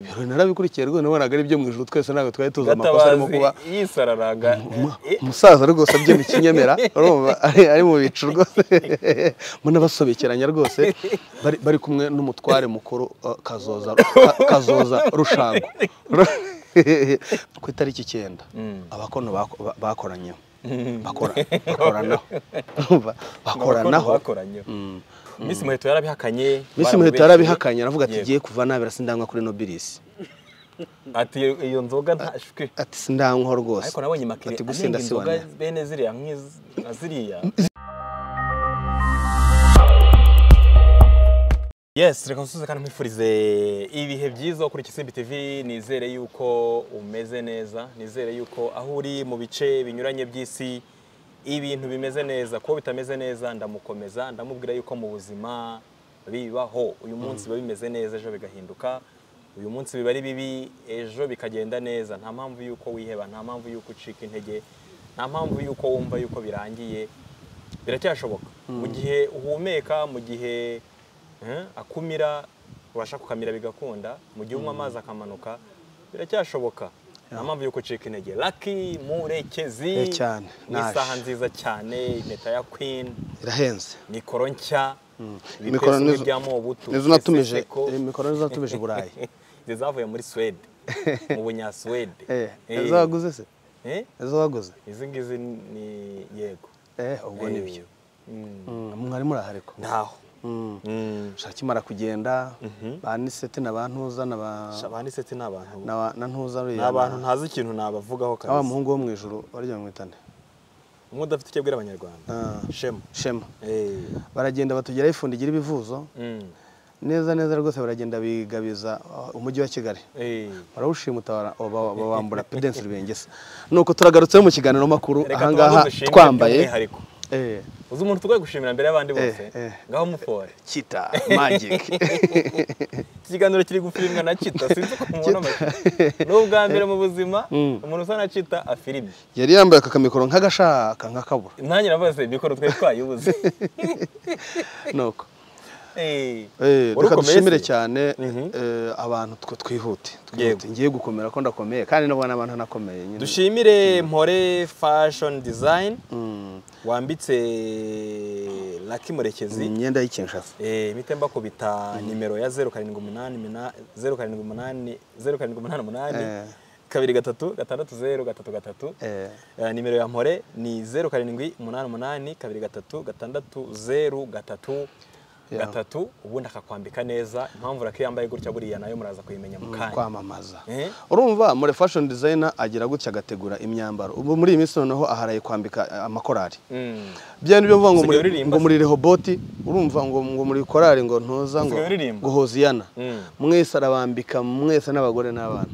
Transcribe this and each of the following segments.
ibintu narabikurikiye rwose nabonaga ari byo mu ijoro twese ntabwo twari tuzi amakosa arimo gatabazi kuba yisararaga eh, umusaza rwose abyina ikinyemera urumva ari ari mu bicu rwose munabasobekeranya rwose bari bari kumwe n'umutware mukuru eh, kazoza Ka- kazoza rushango ku itariki icyenda Mm. abakono bako- ba- bakoranyeho Mm. bakora bakoranaho urumva bakoranaho bakoranye Mm. Miss Muheto yarabihakanye Miss Muheto baramubeshyeye. yarabihakanye aravuga ati Yego. ngiye kuva nabira sindanywa kuri Nobilis ati iyo iyo nzoga ntashwe ati sindanywa rwose ariko nabonye makire ati anenga gusinda inzoga siwanira bene ziriya nk'izi- nka ziriya Yes, reka nsusuze kandi mwifurize ibihe byiza kuri Kisimbi TV. Nizere yuko umeze neza, nizere yuko aho uri mu bice binyuranye by'isi ibintu bimeze neza. Kuba bitameze neza ndamukomeza, ndamubwira yuko mu buzima bibaho. Uyu munsi biba bimeze neza, ejo bigahinduka. Uyu munsi biba ari bibi, ejo bikagenda neza. Nta mpamvu yuko wiheba, nta mpamvu yuko ucika intege, nta mpamvu yuko wumva yuko birangiye biracyashoboka mu gihe uhumeka mu gihe eh, akumira ubasha kukamira bigakunda mu gihe unywa amazi akamanuka biracyashoboka nta mpamvu yo gucika intege laki murekezi Eh, cyane, ni naje. isaha nziza cyane impeta ya queen irahenze mikoro nshya Mikoro ibipesi nizo- bijyamo ubutu nizo natumije eseseko. eh, mikoro nizo natumije i Burayi Izi zavuye muri suwede mu bunyasuwede eh Eh, ezo waguze se eh, ezo waguze izi ngizi ni yego eh ubwo Eh, nibyo mm. Mm, mwari muri aha ariko ntaho Mm. Mm. shaki mara kugenda ba Nisete na ba Ntuza na ba abandi seti ni abantu na ba- na Ntuza ni uriya abantu ntazi ikintu nabavugaho wa kabisa muhungu wo mu ijuru barya mwitane umwe udafite icyo abwira abanyarwanda Ah. shema Shema Eh. baragenda batugeraho ifundi igira ibivuzo Mm. neza neza rwose baragenda bigabiza uh, umujyi wa Kigali Eh. barawushima utabara babambura Prudence Rubengesa nuko turagarutse mu kiganiro makuru Reka ahangaha tubanze dushimire twambaye by'umwihariko. eh uzi umuntu tugomba gushimira mbere y'abandi bose eh. ngaho mufore kita magic ikiganiro kiri gufilimwa na kita sinzi uko mubona amashusho ni ubwa mbere mu buzima umuntu usa na kita afilimye yari yambaye akakamikoro nk'agashaka nk'akabura nanjye navuze mikoro twari twayibuze nuko Eh. Eh, Wari reka ukomeye dushimire se? cyane Mhm. eh, abantu twe twihute Yego. twihute ngiye gukomera ko ndakomeye kandi nabona abantu nakomeye nyine dushimire mpore fashion design Mm, wambitse Lucky Murekezi imyenda y'ikinshasa Eh, mpite mbakubita nimero ya 0788 Eh. kabiri gatatu gatandatu zeru gatatu gatatu eh Eh, nimero ya mpore ni zeru karindwi umunani umunani kabiri gatatu gatandatu zeru gatatu Yeah. gatatu ubundi akakwambika neza impamvu rake yambaye gutya buriya nayo muraza kuyimenya mu kanya kwamamaza Eh. urumva muri fashion designer agira gutya agategura imyambaro ubu muri iyi minsi noneho aharaye kwambika eh, amakorari Mm. bya ni byo mvuga ngo Usigaye muri- uririmba ngo muri rehoboti urumva ngo ngo muri korari ngo ntuza ngo Usigaye uririmba? ngo hoziyana Mm. mwese arabambika mwese n'abagore n'abana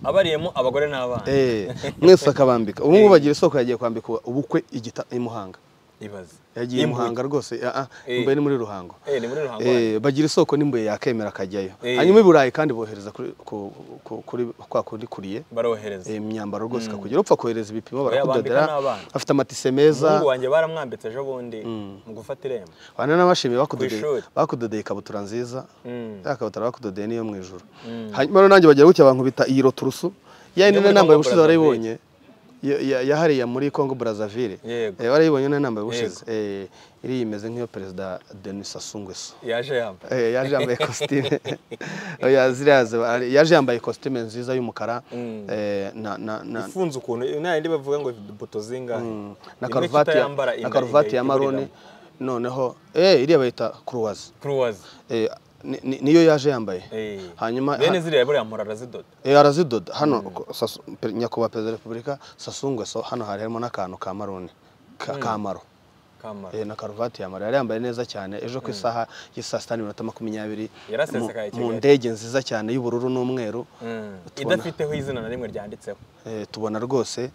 abariyemo abagore n'abana eh mwese akabambika ubu ngubu bagira isoko yagiye kwambika ubukwe igita i Muhanga ibaze yagiye i Imbuto. Muhanga rwose ah, ah, Eh. mbaye ni muri Ruhango Eh, ni muri ruhango wanyu. Eh, bagira isoko n'imbuye yakemera akajyayo Eh. hanyuma i Burayi kandi bohereza kuri ku- ku- kuri kwa kundi kuriye barohereza iyi myambaro rwose ikakugera upfa kohereza ibipimo Oya, barakudodera bambika n'abana. afite amatise meza umuhungu wanjye baramwambitse ejo bundi mu gufata irembo bana n'abashimiye bakudodeye Ku ishuri. bakudodeye ikabutura nziza Mm. ya kabutura bakudodeye niyo mu ijoro hanyuma rero nanjye bagira gutya abantu bita iyi roturusu ya Niyo yindi muri nambaye Congo ubushize Brazzaville. warayibonye Ya- ya- ya hariya muri Congo Brazzaville Yego. Eh, warayibonye niyo nambaye ubushize Eh, iriya imeze nk'iyo perezida Denis Sassou Nguesso yaje yamba Eh, yaje yambaye kositime Oya, ziriya ziba- yaje yambaye kositime nziza y'umukara Mm. eh, na- na- na- ifunze ukuntu ntayindi bavuga ngo buto zingahe na Imwe karuvati ya- kitayambara na inda karuvati ya igahita maroni iburiramo. noneho eh iriya bayita kuruwazi Cruise. Eh, ni- ni- niyo yaje yambaye Eh. hanyuma bene ha- ziriya buriya mpora arazidoda eh, arazidoda hano ko- Sasu- pe- nyakubahwa perezida wa repubulika sasungwe so hano hari harimo n'akantu ka maroni ka- kamaro kamara Eh, na karuvati ya maro yari yambaye neza cyane ejo ku isaha y'isaa sita n'iminota makumyabiri Yarasesekaye mu- mu Kigali. ndege nziza cyane y'ubururu n'umweru Mm. tubona- idafiteho izina na rimwe ryanditseho Eh, tubona rwose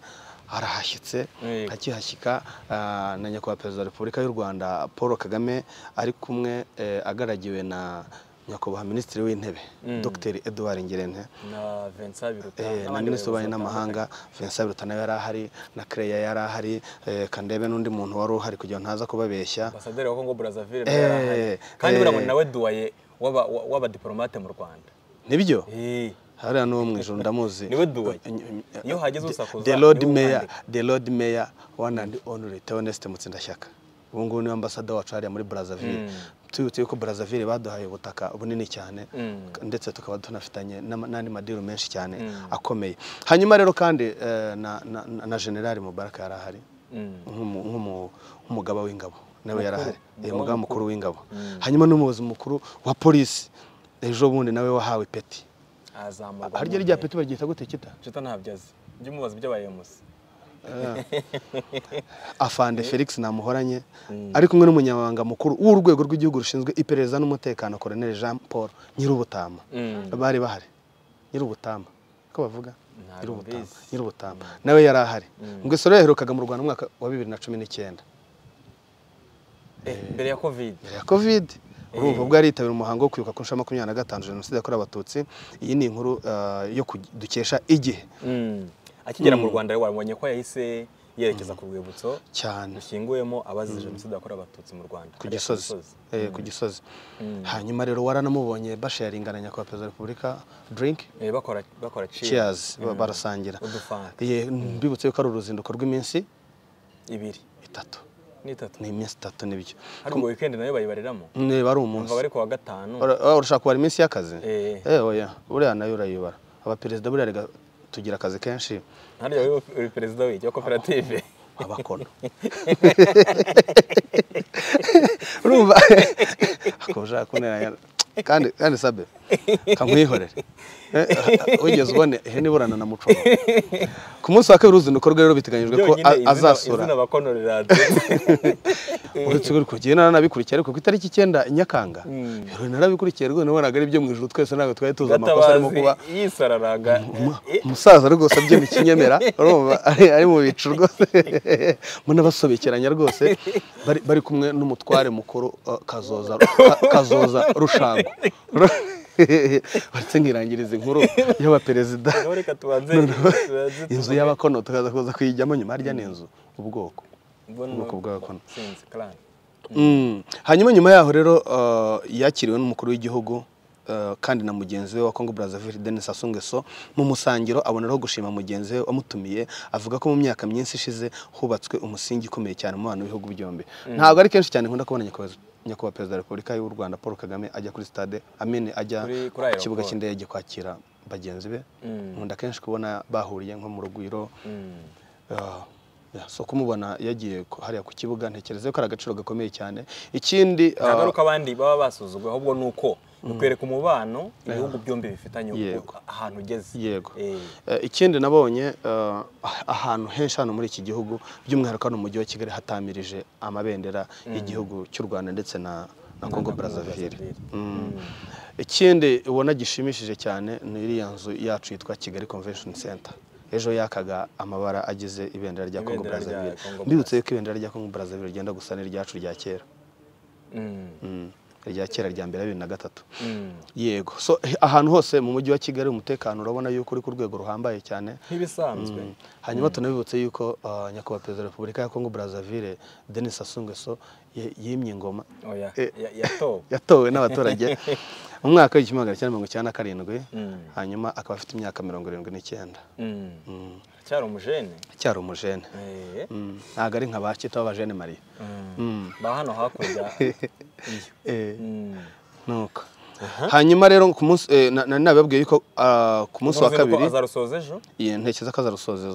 harahashyitse Yego. hakihashyika ah, na nyakubahwa perezida wa repubulika y'u rwanda paul kagame ari kumwe eh, agaragiwe na nyakubahwa minisitiri w'intebe dr edouard ngirente na vincent biruta Eh, na n'abandi minisitiri w'ububanyi bayobozi n'amahanga vincent biruta nawe yari ahari na creya yari ahari eh, kandebe n'undi muntu wari uhari kugira ngo ntaza kubabeshya ambasaderi wa congo brazzaville Eh, nawe yari ahari. kandi eh. buriya ngo ni nawe duwaye w'aba- wa- w'abadiporomate mu rwanda nibyo Eh, hariya n'uwo mu ijoro ndamuzi Niwe Duwaye. Eh, Iyo uhageze usakuza, the road niwe mayor wandika. the road mayor one and only Theoneste Mutsindashyaka ubu ngubu niwe ambasada wacu hariya muri Brazzaville tubibutse yuko Brazzaville baduhaye ubutaka bunini cyane Mm. ndetse tukaba tunafitanye n'ama- n'andi madiru menshi cyane Mm. akomeye hanyuma rero kandi eh, na na- na- na General Mubarak yari ahari mm. nk'umu- nk'umu- nk'umugaba w'ingabo nawe yari ahari Mukuru. Eh, umugaba mukuru w'ingabo Mm. hanyuma n'umuyobozi mukuru wa polisi ejo bundi nawe wahawe peti azamurwa harya mu rya ntera. peti baryita gute kita Jota ntabyo azi jya umubaza ibyo abaye munsi afande felix namuhoranye ari kumwe n'umunyamabanga mukuru w'urwego rw'igihugu rushinzwe iperereza n'umutekano colonel jean paul nyirubutama bari bahari nyirubutama ko bavuga Ntabwo nyirubutama mbizi. nyirubutama nawe yari ahari ngwesoro yaherukaga mu rwanda mu mwaka wa bibiri na cumi n'icyenda mbere ya covid mbere ya covid urumva ubwo yari yitabira umuhango wo kwibuka ku nshuro ya makumyabiri na gatanu jenoside yakorewe abatutsi iyi ni inkuru eh, yo ku- dukesha igihe akigera mu rwanda wabonye ko yahise yerekeza ku rwibutso cyane rushyinguyemo abazize jenoside yakorewe abatutsi mu rwanda ku hariya gisozi Eh, ku gisozi hanyuma rero waranamubonye basharinga na nyakubahwa perezida wa repubulika drink Eh, bakora bakora cheers cheers ba- barasangira udufanta Ye, mbibutse yuko ari uruzinduko rw'iminsi ibiri itatu n'itatu ni iminsi itatu nibyo hari ngo weekend nayo bayibariramo niba ari umva umunsi bari ku wa gatanu Ura- ura- urashaka kubara iminsi y'akazi Eh. Eh, oya buriya nayo urayibara abaperezida buriya rega tugira akazi kenshi hariya uri perezida w'igi wa koperative abakora urumva ako ushaka kunteranya kandi kandi sabe kamwihorere Eh, wigeze ubone ihene iburana na muco ku munsi wa kabiri uruzinduko rwe rero biteganyijwe ko a- Byonyine izina- azasura izina bakonorerade uretse ko kugenda narabikurikiye ariko ku itariki icyenda nyakanga Mm. rero narabikurikiye rwose nabonaga ari ibyo mu ijoro twese ntabwo twari tuzi amakosa arimo Gatabazi kuba yisararaga Uma- eh, umusaza rwose abyina ikinyemera urumva ari ari mu bicu rwose munabasobekeranya rwose bari bari kumwe n'umutware mukuru uh, kazoza Ka- kazoza rushango Ru- baretse nkirangiriza inkuru y'abaperezida Ngaho reka tubanze tubanze inzu y'abakono tukaza kuza kuyijyamo nyuma harya ni inzu ubwoko mbona ubwoko bw'abakono sinzi clan Mm. hanyuma nyuma yaho rero uh, yakiriwe n'umukuru w'igihugu uh, kandi na mugenzi we wa Congo Brazzaville Denis Sassou Nguesso mu musangiro aboneraho gushima mugenzi we wamutumiye avuga ko mu myaka myinshi ishize hubatswe umusingi ukomeye cyane mu bantu b'ibihugu byombi ntabwo ari kenshi cyane nkunda kubona nyakubahwa nyakubahwa perezida wa repubulika y'u Rwanda Paul Kagame ajya kuri stade amene ajya Kuri- kuri ku aeroport. kibuga cy'indege kwakira bagenzi be Mm. nkunda kenshi kubona bahuriye nko mu rugwiro Mm. Ah, ya, so kumubona yagiye ku- hariya ku kibuga ntekereza ko ari agaciro gakomeye cyane ikindi ntabwo ari ah, uko abandi baba basuzugwe ahubwo ni uko bikwereka umubano ibihugu byombi bifitanye Yego. uko- ahantu ugeze yego Eh, Eh, ikindi nabonye ah, ahantu henshi hano muri iki gihugu by'umwihariko hano mu mujyi wa kigali hatamirije amabendera y'igihugu cy'u rwanda ndetse na na congo brazzaville Mm. ikindi ubona gishimishije cyane ni iriya nzu yacu yitwa kigali convention center ejo yakaga amabara agize ibendera rya congo Ibendera rya brazzaville Congo mbibutse yuko ibendera rya congo brazzaville ryenda gusa n'iryacu rya kera mm, Mm, irya kera rya mbere ya bibiri na gatatu mm. yego so he- ahantu hose mu mujyi wa kigali umutekano urabona yuko uri ku rwego ruhambaye cyane nk'ibisanzwe Mm. hanyuma tunabibutse yuko ah, nyakubahwa perezida wa repubulika ya kongo brazzaville denis sassou nguesso ye- yimye ingoma oya Eh. ya- yatowe yatowe n'abaturage mu mwaka w'igihumbi kimwe magana cyenda mirongo icyenda na karindwi Mm. hanyuma akaba afite imyaka mirongo irindwi n'icyenda Mm. aracyari umujene cyari umujene Eh, Mm, ntabwo ari nka ba kita b'abajene mariya mm. Mm. ba hano hakurya iyo Eh, Mm. nuko hanyuma rero ku munsi eh, na- nari nabibabwiye yuko ah, ku munsi wa Uruzinduko kabiri azarusoza ejo iyi ntekereza ko azarusoza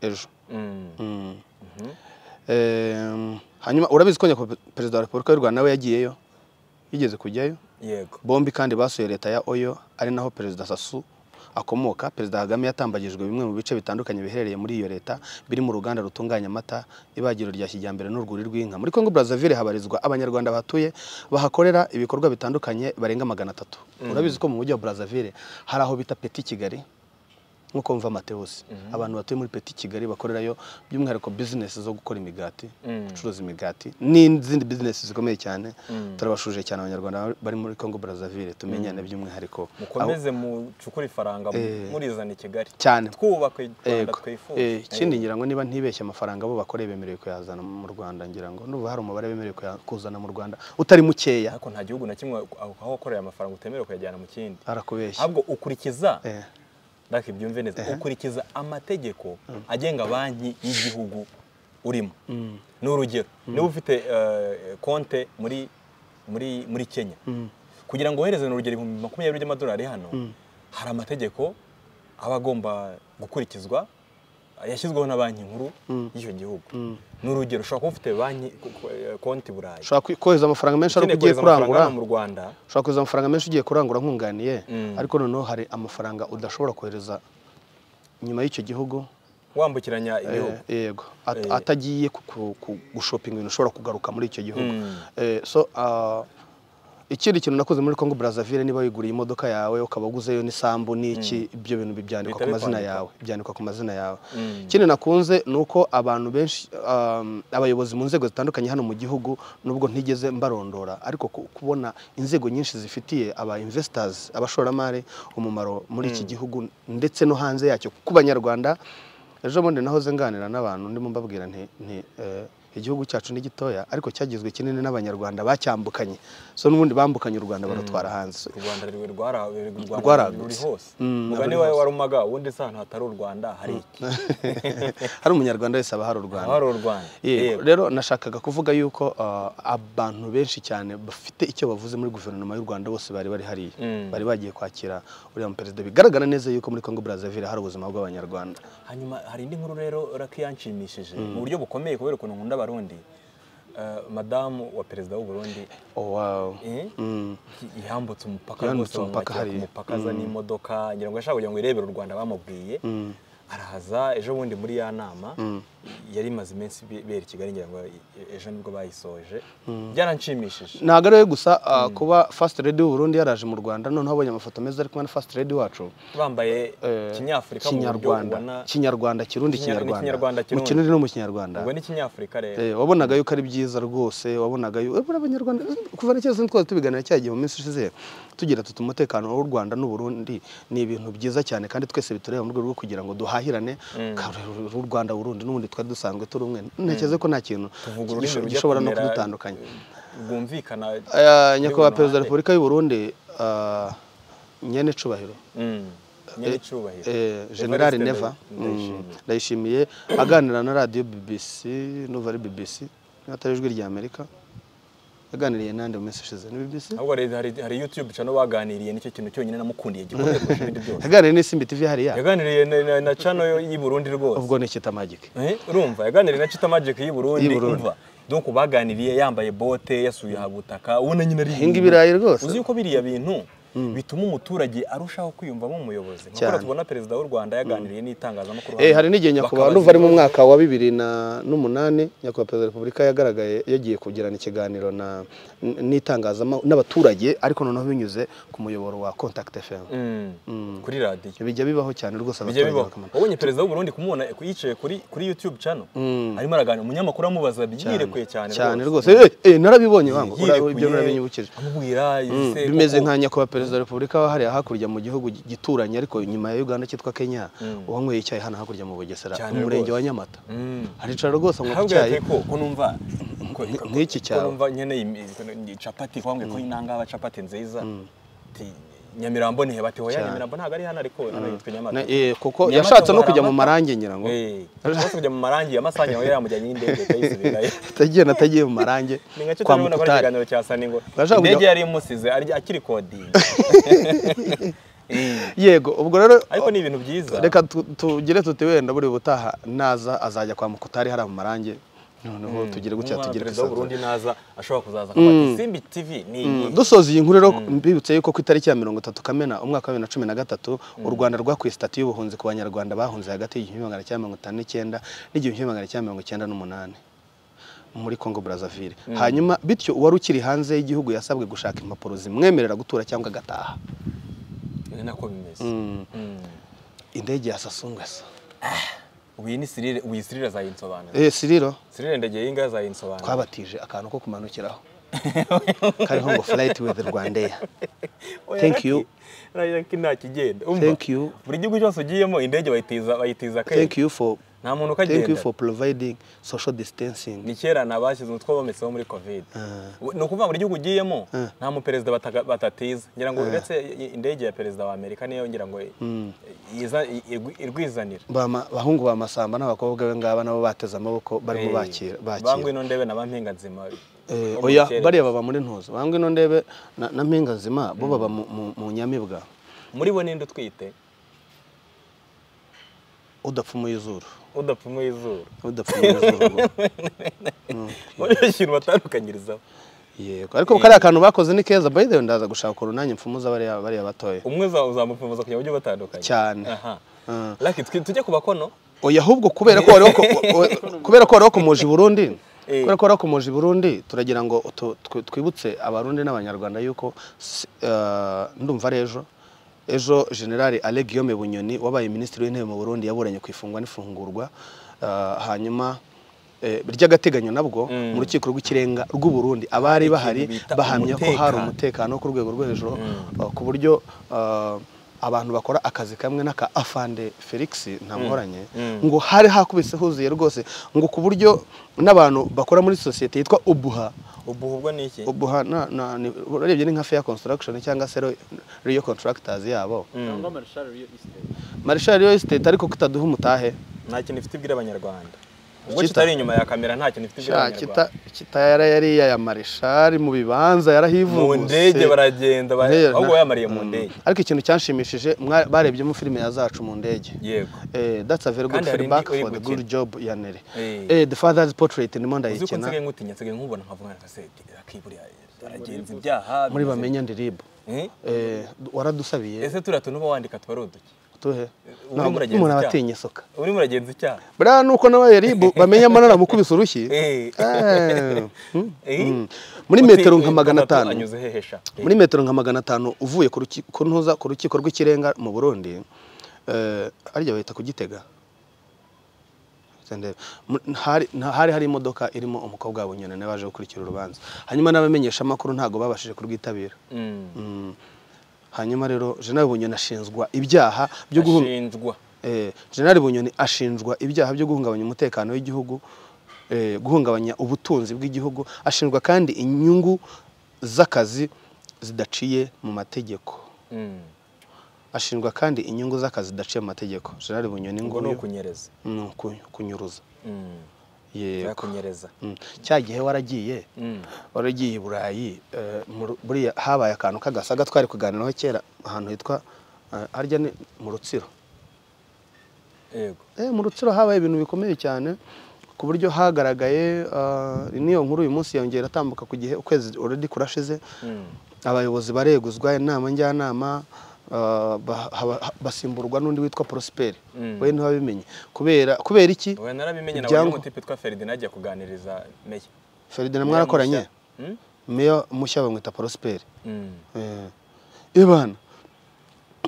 ejo Mm. Mm. Mhm. Em, hanyuma urabizi ko nyakubahwa perezida wa repubulika y'u rwanda nawe yagiyeyo yigeze kujyayo yego bombi kandi basuye leta ya oyo ari naho perezida sasu akomoka perezida kagame yatambagijwe bimwe mu bice bitandukanye biherereye muri iyo leta biri mu ruganda rutunganya amata ibagiro rya kijyambere n'urwuri rw'inka muri congo brazzaville habarizwa abanyarwanda bahatuye bahakorera ibikorwa bitandukanye barenga magana atatu urabizi ko mu mujyi wa brazzaville hari aho bita peti kigali nk'uko mva amatewusi abantu batuye muri peti kigali bakorerayo by'umwihariko bizinesi zo gukora imigati gucuruza imigati n'izindi bizinesi zikomeye cyane turabashuje cyane abanyarwanda bari muri congo brazzaville tumenyane by'umwihariko Aho- mukomeze mucukure ifaranga Eh. murizana i kigali cyane twubaka u rwanda Yego. Eh, twifuza ikindi ngira ngo niba ntibeshye amafaranga abo bakoreye bemerewe kuyazana mu Rwanda ngira ngo n'ubu hari umubare bemerewe kuya- kuzana mu Rwanda utari mukeya ariko nta gihugu na kimwe aho aho wakoreye amafaranga utemerewe kuyajyana mu kindi arakubeshya ahubwo ukurikiza Eh, ndake byumve neza ukurikiza amategeko agenga banki y'igihugu urimo ni urugero niba ufite eh, konte muri muri muri kenya kugira ngo wohereze ni urugero ibihumbi makumyabiri by'amadolari hano hari amategeko aba agomba gukurikizwa yashyizweho na banki nkuru y'icyo gihugu ni urugero ushobora kuba ufite banki konti burayi ushobora kwi- kohereza amafaranga menshi ariko ukeneye ugiye kohereza amafaranga kurangura hano mu rwanda ushobora kohereza amafaranga menshi ugiye kurangura nkunganiye Mm. ariko noneho hari amafaranga udashobora kohereza inyuma y'icyo gihugu wambukiranya ibihugu Eh, yego At- Eh. atagiye ku- ku- ku- gushopinga ibintu ushobora kugaruka muri icyo gihugu Mm. Eh, so ah, ikindi kintu nakoze muri Congo Brazzaville niba wiguriye imodoka yawe ukaba uguzeyo n'isambu n'iki ibyo bintu byandikwa Bihita ku mazina bikwandikwa. yawe byandikwa ku mazina yawe Mm. ikindi nakunze ni uko abantu benshi um, abayobozi mu nzego zitandukanye hano mu gihugu nubwo ntigeze mbarondora ariko ku- kubona inzego nyinshi zifitiye aba investors abashoramari umumaro muri iki gihugu ndetse no hanze yacyo ku banyarwanda ejo bundi nahoze nganira n'abantu ndimo mbabwira nti nti, eh, igihugu cyacu ni gitoya ariko cyagizwe kinini n'abanyarwanda bacyambukanye so n'ubundi bambukanye u rwanda barutwara hanze So, u rwanda ruri rwara- ruri- Rwaragutse. ruri hose Mm, umugani ruri wawe hose. warumaga ubundi se ahantu hatari u rwanda hari iki hari umunyarwanda wese aba hari u rwanda haba hari u rwanda Yego. Yego. rero nashakaga kuvuga yuko uh, abantu benshi cyane bafite icyo bavuze muri guverinoma y'u Rwanda bose bari bari hariya Mm. bari bagiye kwakira uriya muperezida bigaragara neza yuko muri Congo Brazzaville hari ubuzima bw'abanyarwanda hanyuma hari indi nkuru rero raki yanshimishije mu buryo bukomeye kubera ukuntu nkunda abarundi Eh, madamu wa perezida w'u Burundi oh, wow. eh, mm. yambutse umupaka Yambutse rwose umupaka bamwakira ku hariya. mupaka aza n'imodoka ngira ngo yashaka kugira ngo irebere u Rwanda bamubwiye arahaza ejo bundi muri ya nama yari imaze iminsi be- bera i Kigali ngira ngo ejo nibwo bayisoje byaranshimishije ntabwo ari we gusa uh, kuba fast lady w'u Burundi yaraje mu Rwanda noneho abonye amafoto meza ari kumwe na fast lady wacu bambaye eh, kinyafurika mu buryo kinyarwanda ubona kinyarwanda kirundi Kinya- ni Kinyarwanda, kinyarwanda mu Kirundi. kirundi no mu kinyarwanda ubwo ni kinyafurika rero Eh, wabonaga yuko ari byiza rwose wabonaga yuko buriya abanyarwanda kuva na kera twari tubiganira cya gihe mu minsi ishize tugira tuti umutekano w'u Rwanda n'u Burundi ni ibintu byiza cyane kandi twese bitureba mu rwego rwo kugira ngo duhahirane Ka- u Rwanda Burundi n'ubundi twari dusanzwe turi umwe ntekereza ko nta kintu Tuvuga ururimi rujya gishobora no kumera- kudutandukanya rwumvikana Eh, nyakubahwa ruhande. perezida wa repubulika y'u Burundi eh, nyene cubahiro Mm, nyiricyubahiro eh, generali Evariste neva Ndayi- Ndayishimiye. Mm, ndayishimiye aganira na radiyo bbc n'uva ari bbc atari ijwi rya amerika yaganiriye nande mu minsi ishize ni bbc ahubwo rero hari hari youtube cano baganiriye nicyo kintu cyonyine namukundiye gikomeye kurusha ibindi byose yaganiriye n'isimbi tv hariya yaganiriye na- na- na cano y'i Burundi rwose ubwo ni kitamagike Eh, urumva yaganiriye na Chita Magic y'i Burundi Y'i Burundi. umva donc baganiriye yambaye bote yasuye habutaka ubona nyine ari Hinga ibirayi rwose. uzi yuko biriya bintu bituma umuturage arushaho kwiyumvamo umuyobozi nk'uko Cyane. tubona perezida w'u Rwanda yaganiriye n'itangazamakuru Eh, hano, hari n'igihe nyakubahwa bakabaza nuva ari mu ibibazo. mwaka wa bibiri na- n'umunani nyakubahwa perezida wa repubulika yagaragaye yagiye kugirana ikiganiro na- n- n'itangazamakuru n'abaturage ariko noneho binyuze ku muyoboro wa contact fm Mm, kuri radiyo bijya bibaho cyane rwose bijya abaturage bibaho bakamenya wabonye perezida w'u Burundi kumubona yicaye kuri kuri YouTube channel arimo araganira umunyamakuru amubaza yirekuye cyane cyane rwose Eh, eh, narabibonye wangu ura- ibyo narabinyibukije amubwira Mm, ese bimeze koko- nka nyakubahwa perezida wa repubulika wa hariya hakurya mu gihugu gi- gituranye ariko inyuma ya uganda cyitwa kenya uwanyweye icyayi hano hakurya mu bugesera Cyane mu murenge rwose. wa nyamata Mm. aricara rwose anywa ku ahubwo cyayi yateye ko ko numva ko- ko- nk'iki ko cyawe. numva nyene imi- ko ni capati kwambwe ko inangaba capati nziza Ti, Nyamirambo ni hebati hoya Cyane. Nyamirambo ntabwo ari hano ariko hano yitwa Nyamata Na- eh, kuko Nyamata yashatse no ubu hari kujya mu amata. marangi ngira ngo Eh, yashatse kujya mu marangi amasanya hoya yamujyanye n'indege akayisubizayo atagiye natagiye mu marangi ni nka cyo kwa turabona ko ari mukutari ikiganiro cya saningo Bashaka kujya- indege yari imusize ari- akiri kodinga Eh, yego ubwo rero ariko ni ibintu byiza reka tu- tugire tuti wenda buri butaha naza azajya kwa mukutari hariya mu marangi noneho tugire gutya Umwana tugire perezida w'u kwisanzura Burundi naza ashobora kuzaza akabati Simbi TV ni iyi dusoza iyi nkuru rero mbibutse yuko ku itariki ya mirongo itatu kamena umwaka wa bibiri na cumi na gatatu u rwanda rwakuye sitati y'ubuhunzi ku banyarwanda bahunze hagati y'igihumbi magana cyenda mirongo itanu n'icyenda n'igihumbi kimwe magana cyenda mirongo icyenda n'umunani muri congo brazzaville hanyuma bityo uwari ukiri hanze y'igihugu yasabwe gushaka impapuro zimwemerera gutura cyangwa agataha ni nako bimeze Mm. indege ya sasungwesa uyu ni sirire uyu sirire azayinsobanura eee siriro sirire ndageye inga azayinsobanura twabatije akantu ko kumanukiraho kariho ngo furayiti wizi rwandeya thank you. raki nta kigenda umva Thank you. buri gihugu cyose ugiyemo indege bayitiza bayitiza thank akenge you for nta muntu thank you ukagenda for providing social distancing ni kera nabashyize umutwe bometseho muri covid Ah. ni ukuvuga buri gihugu ugiyemo Ah. nta muperezida bataga- batatiza ngira ngo uretse i- indege ya perezida wa amerika niyo ngira ngo iza- i- igu- irwizanira Bama- bahungu ba masamba n'abakobwa be ngaba nabo bateze amaboko barimo Eh, bakira bangwa bakira ino ndebe na bampinga nzima Eh, bo mu oya rukerera. bariya baba muri ntuzo bangwe ino ndebe na na mpinga nzima bo baba mu- mu- mu nyamibwa muri bo ninde utwite udapfumuye izuru udapfumuye izuru udapfumuye izuru ngo. muri iyo kintu batandukanyirizaho yego ariko kariya kantu bakoze ni keza by the way ndaza gushaka urunani mfumuza bariya bariya batoya umwe za- uzamupfumuza kugira ngo ujye batandukanye cyane aha Ah. Lucky, twi- tujye ku bakono oya ahubwo kubera ko wari wako- wa- kubera ko wari wakomoje i burundi Eh. kubera ko wari wakomoje i burundi turagira ngo tu- twi- twibutse abarundi n'abanyarwanda yuko si- eh, ndumva ari ejo ejo generali ale guillaume bunyoni wabaye minisitiri w'intebe mu burundi yaburanye ku ifungwa n'ifungurwa eh, hanyuma eh, ry'agateganyo nabwo mu rukiko rw'ikirenga rw'u burundi abari bahari bita bahamya ko hari umutekano. umutekano wo ku rwego rwo hejuru uh, ku buryo uh, abantu bakora akazi kamwe n'aka afande felix ntamworanye ngo hari hakubise huzuye rwose ngo ku buryo n'abantu bakora muri sosiyete yitwa ubuha ubu ubwo ni iki ubuha na- na- ni- urebye ni nka fair construction cyangwa se Ro- royal contractors yabo cyangwa marshal real estate marishal real estate ariko kitaduha umutahe nta kintu ifite ibwira abanyarwanda ubwo Kita- kitari inyuma ya kamera nta kintu ifite ibwira Sha, kita abanyarwanda kita yara yari iya ya marishal mu bibanza mu yarahivuguse ndege baragenda ba- Ndege, ahubwo na- yamariye mu ndege ariko ikintu cyanshimishije mwa- barebyemo filime ya zacu mu ndege yego Eh, that's a very good Kandi hari feedback indi uri for the good gukina. job ya Nere. Eh. Eh, the father's portrait ndimo uzi ko nsigaye ndayikina nkutinya nsigaye nkubona nkavuga nka seti akiburiya aragenza ibyaha muri bimeze- bamenya ndiribo. Eh? Eh, waradusabiye ese turiya tuntu uba wandika tuba ari uduki tuhe. uri Ntabwo muragenzi umuntu aba icyaha. atinya isuka. urimo uragenza icyaha Buriya nuko n'abaye ribu bamenya manana mukubise urushyi. Eh. Eh, mm, Eh? mm. Muri Uti- metero uti- nka magana Gatatu atanu. anyuze hehe sha? Eh, muri metero nka magana atanu uvuye ku ruki- ku ntuza ku rukiko rw'ikirenga mu burundi eh, harya bahita kugitega Senderi. Mu- hari nta- hari hari imodoka irimo umukobwa wa bunyoni nawe waje gukurikira urubanza hanyuma n'abamenyeshamakuru ntabwo babashije kurwitabira mm. Mm. hanyuma rero jenali bunyoni ashinjwa ibyaha byo guhunga ashinjwa jenali bunyoni ashinjwa ibyaha byo guhungabanya umutekano w'igihugu eh, guhungabanya ubutunzi bw'igihugu ashinjwa kandi inyungu z'akazi zidaciye mu mategeko Mm. ashinjwa kandi inyungu z'akazi zidaciye mu mategeko jenali bunyoni ngo ngo ni ukunyereza ni uku- kunyuruza Mm. yego yakunyereza Mm. cya gihe waragiye Mm. waragiye i burayi eh, mu Ru- buriya habaye akantu k'agasaga twari kuganiraho kera ahantu hitwa eh, harya ni mu rutsiro yego Eh, mu rutsiro habaye ibintu bikomeye cyane ku buryo hagaragaye ah, n'iyo nkuru uyu munsi yongera atambuka ku gihe ukwezi already kurashize Mm. abayobozi bareguzwa inama njyanama ah, ba- haba- ha- basimburwa n'undi witwa prosperi Mm. we ntiwabimenye kubera kubera iki oya narabimenye nawe Ibyango- n'umutipe witwa Ferdinand ajya kuganiriza meya feridina mwarakoranye Mm? meya mushya bamwita prosperi Mm. ibana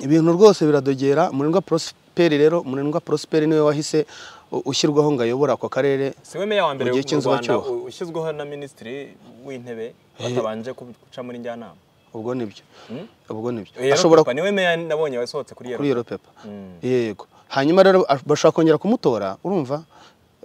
ibintu rwose biradogera murindwa prosperi rero murindwa prosperi niwe wahise u- ushyirwaho ngo ayobore ako karere siwe meya wa mbere Mu gihe mu Rwanda cy'inzibacyuho. u- ushyizweho na minisitiri w'intebe batabanje ku- guca muri njyanama ubwo nibyo Mm? ubwo nibyo Iyo ashobora Europa niwe meya nabonye wasohotse kuri iyo kuri yero pepa Mm. yego hanyuma rero ash- bashobora kongera kumutora urumva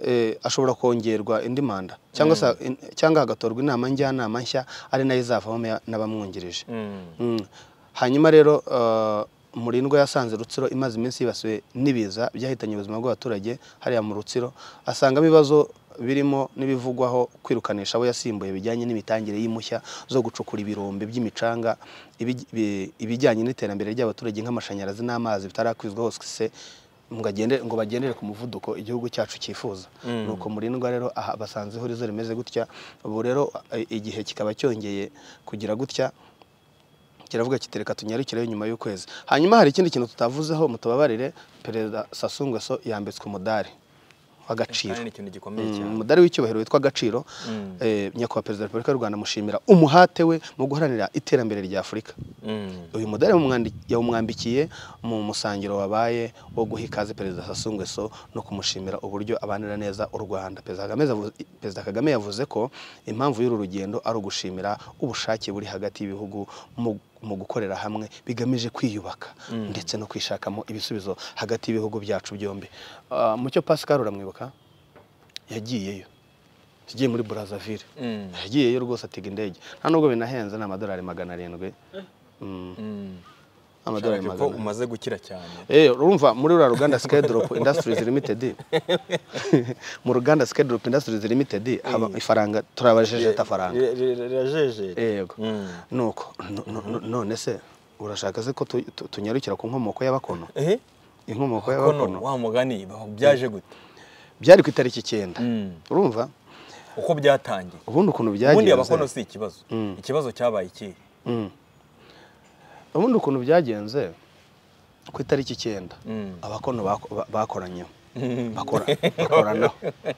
Eh, ashobora kongerwa indi manda cyangwa se in- cyangwa hagatorwa inama njyanama nshya ari nayo izavamo meya n'abamwungirije Mm. Mm. hanyuma rero eh, murindwa yasanze rutsiro imaze iminsi yibasiwe n'ibiza byahitanye ubuzima bw'abaturage hariya mu rutsiro asangamo ibibazo birimo n'ibivugwaho kwirukanisha abo yasimbuye bijyanye n'imitangire y'impushya zo gucukura ibirombe by'imicanga ibi- bi- ibijyanye n'iterambere ry'abaturage nk'amashanyarazi n'amazi bitarakwizwa hose se ngo agende- ngo bagendere ku muvuduko igihugu cyacu cyifuza ni uko murindwa rero aha basanze ihurizo rimeze gutya ubu rero eh, igihe kikaba cyongeye kugira gutya kiravuga kiti reka tunyarukireyo nyuma y'ukwezi hanyuma hari ikindi kintu tutavuzeho mutababarire perezida sasu ngueso yambitswe umudari w'agaciro kandi ni ikintu gikomeye cyane umudari w'icyubahiro witwa agaciro Mm. eh, nyakubahwa perezida wa repubulika y'u rwanda mushimira umuhate we mu guharanira iterambere rya afurika Mm. uyu mudari yawumwandi- yawumwambikiye mu musangiro wabaye wo guha ikaze perezida Sassou Nguesso no kumushimira uburyo abanira neza u Rwanda perezida Kagame yavuze- perezida Kagame yavuze ko impamvu y'uru rugendo ari ugushimira ubushake buri hagati y'ibihugu mu mu gukorera hamwe bigamije kwiyubaka ndetse no kwishakamo ibisubizo hagati y'ibihugu byacu byombi Ah, mucyo Pascal uramwibuka yagiyeyo yagiye muri Brazzaville Mm. yagiyeyo rwose atega indege nta nubwo binahenze ni amadolari magana arindwi Mm. Mm. amadolari Nshaka ko magana umaze gukira cyane Eh, urumva muri uriya ruganda Skedrop Industries Limited mu ruganda Skedrop Industries Limited haba ifaranga turabajije atafaranga Ri- ri- ri- rirajeje yego Mm. nuko no- no- no- none se urashaka se ko tu- tu- tunyarukira ku nkomoko y'abakono Eh? inkomoko kono y'abakono wa mugani byaje gute byari ku itariki icyenda Mm. urumva uko byatangiye ubundi ukuntu ubundi byagenze abakono si ikibazo ikibazo cyabaye ikihe Mm. ubundi ukuntu byagenze ku itariki icyenda Mm. abakono bako- ba- bakoranyeho bakora bakoranaho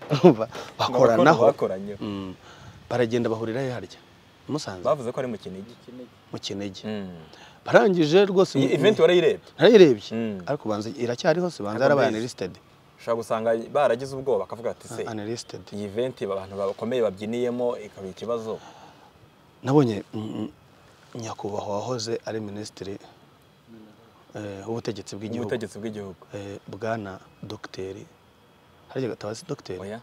urumva bakoranaho bakoranye Mm. baragenda bahurira he harya I musanze bavuze ko ari mu kinigi mu kinigi Mm. barangije rwose iyi event warayirebye narayirebye Mm. ariko banza iracyariho se banza Ariko yarabaye ndayizi. unlisted ushobora gusanga baragize ubwoba bakavuga ati se unlisted iyi event abantu bakomeye babyiniyemo ikaba ikibazo nabonye mm, nyakubahwa wahoze ari minisitiri eh, w'ubutegetsi bw'igihugu ubutegetsi bw'igihugu eh, bwana dogiteri harya gatabazi dogiteri oya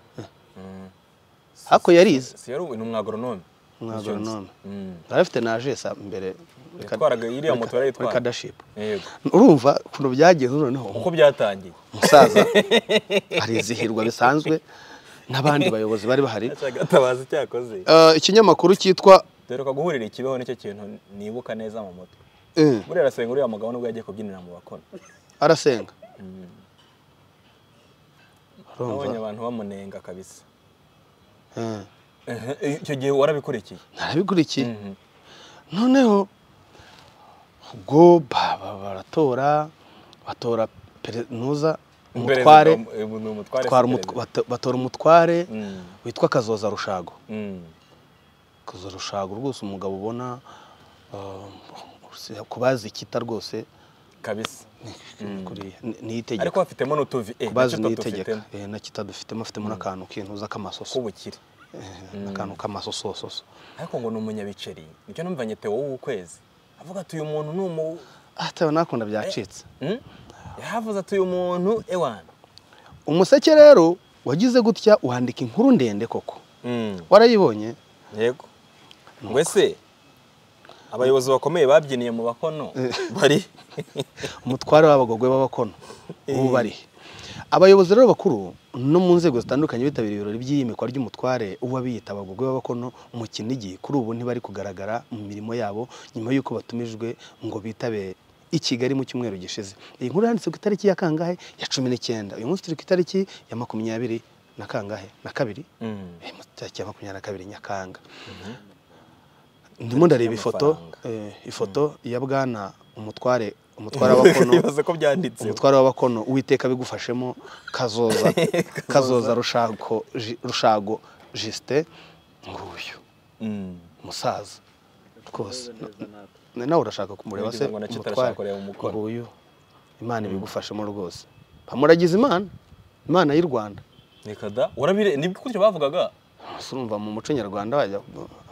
Ariko yarize. si yari ubu ni umwagoronome Umwagoronome. Mm. yari afite na agesa mbere muri Kad- Yatwaraga iriya muri moto Ka- yarayitwara. muri kadaship yego urumva ukuntu byagenze noneho uko byatangiye umusaza arizihirwa bisanzwe n'abandi bayobozi bari bahari gatabazi cyakoze Eh, ikinyamakuru cyitwa duheruka guhurira ikibeho nicyo kintu nibuka neza mu mutwe eh, buriya arasenga uriya mugabo nubwo yagiye kubyinira mu bakono arasenga nabonye urumva abantu bamunenga kabisa Eh, icyo gihe warabikurikiye narabikurikiye Mhm. noneho ubwo ba- ba- baratora batora pere- nuza umutware Perezida, eh, ni umutware batwara si umut- perezida. bato- batora umutware Mm, witwa kazoza rushago mm, kazoza rushago rwose umugabo ubona eh, ku bazi ikita rwose kabisa kuriya ni- ni itegeko ariko bafitemo n'utuvi eh, kubazi nacyo ni dufitemo. itegeka Eh, na kitadufitemo afitemo n'akantu kintuza k'amasoso k'ubukire Eh, n'akantu k'amasosososo ariko ngo ni umunyabiceri nicyo numvanye Theo w'ukwezi avuga ati uyu muntu ni umu atewe nakunda byacitse Mm? yavuze ati uyu muntu ewana umuseke rero wagize gutya wandika inkuru ndende koko Mm, warayibonye yego ngo ese abayobozi bakomeye babyiniye mu bakono bari umutware w'abagogwe b'abakono ubu bari he? abayobozi rero bakuru no mu nzego zitandukanye bitabiriye ibirori by'iyimikwa ry'umutware uw'abiyita abagogwe b'abakono mu kinigi kuri ubu ntibari kugaragara mu mirimo yabo nyuma y'uko batumijwe ngo bitabe i Kigali mu cyumweru gishize iyi nkuru yanditse ku itariki ya kangahe ya cumi n'icyenda uyu munsi turi ku itariki ya makumyabiri na kangahe na kabiri Mm. Eh, mu tariki ya makumyabiri na kabiri nyakanga ndimo ndareba ifoto eh, ifoto ya bwana umutware umutware w'abakono bibaze ko byanditse umutware w'abakono uwiteka bigufashemo kazoza kazoza rushago Ji- rushago jisite nguyu umusaza rwose Na- nawe urashaka kumureba se Nagize ngo na cyo utarashaka kureba umukono. nguyu imana ibigufashemo rwose pamuragize imana imana y'u rwanda nikada urabire ni gutyo bavugaga Gusa urumva mu muco nyarwanda bajya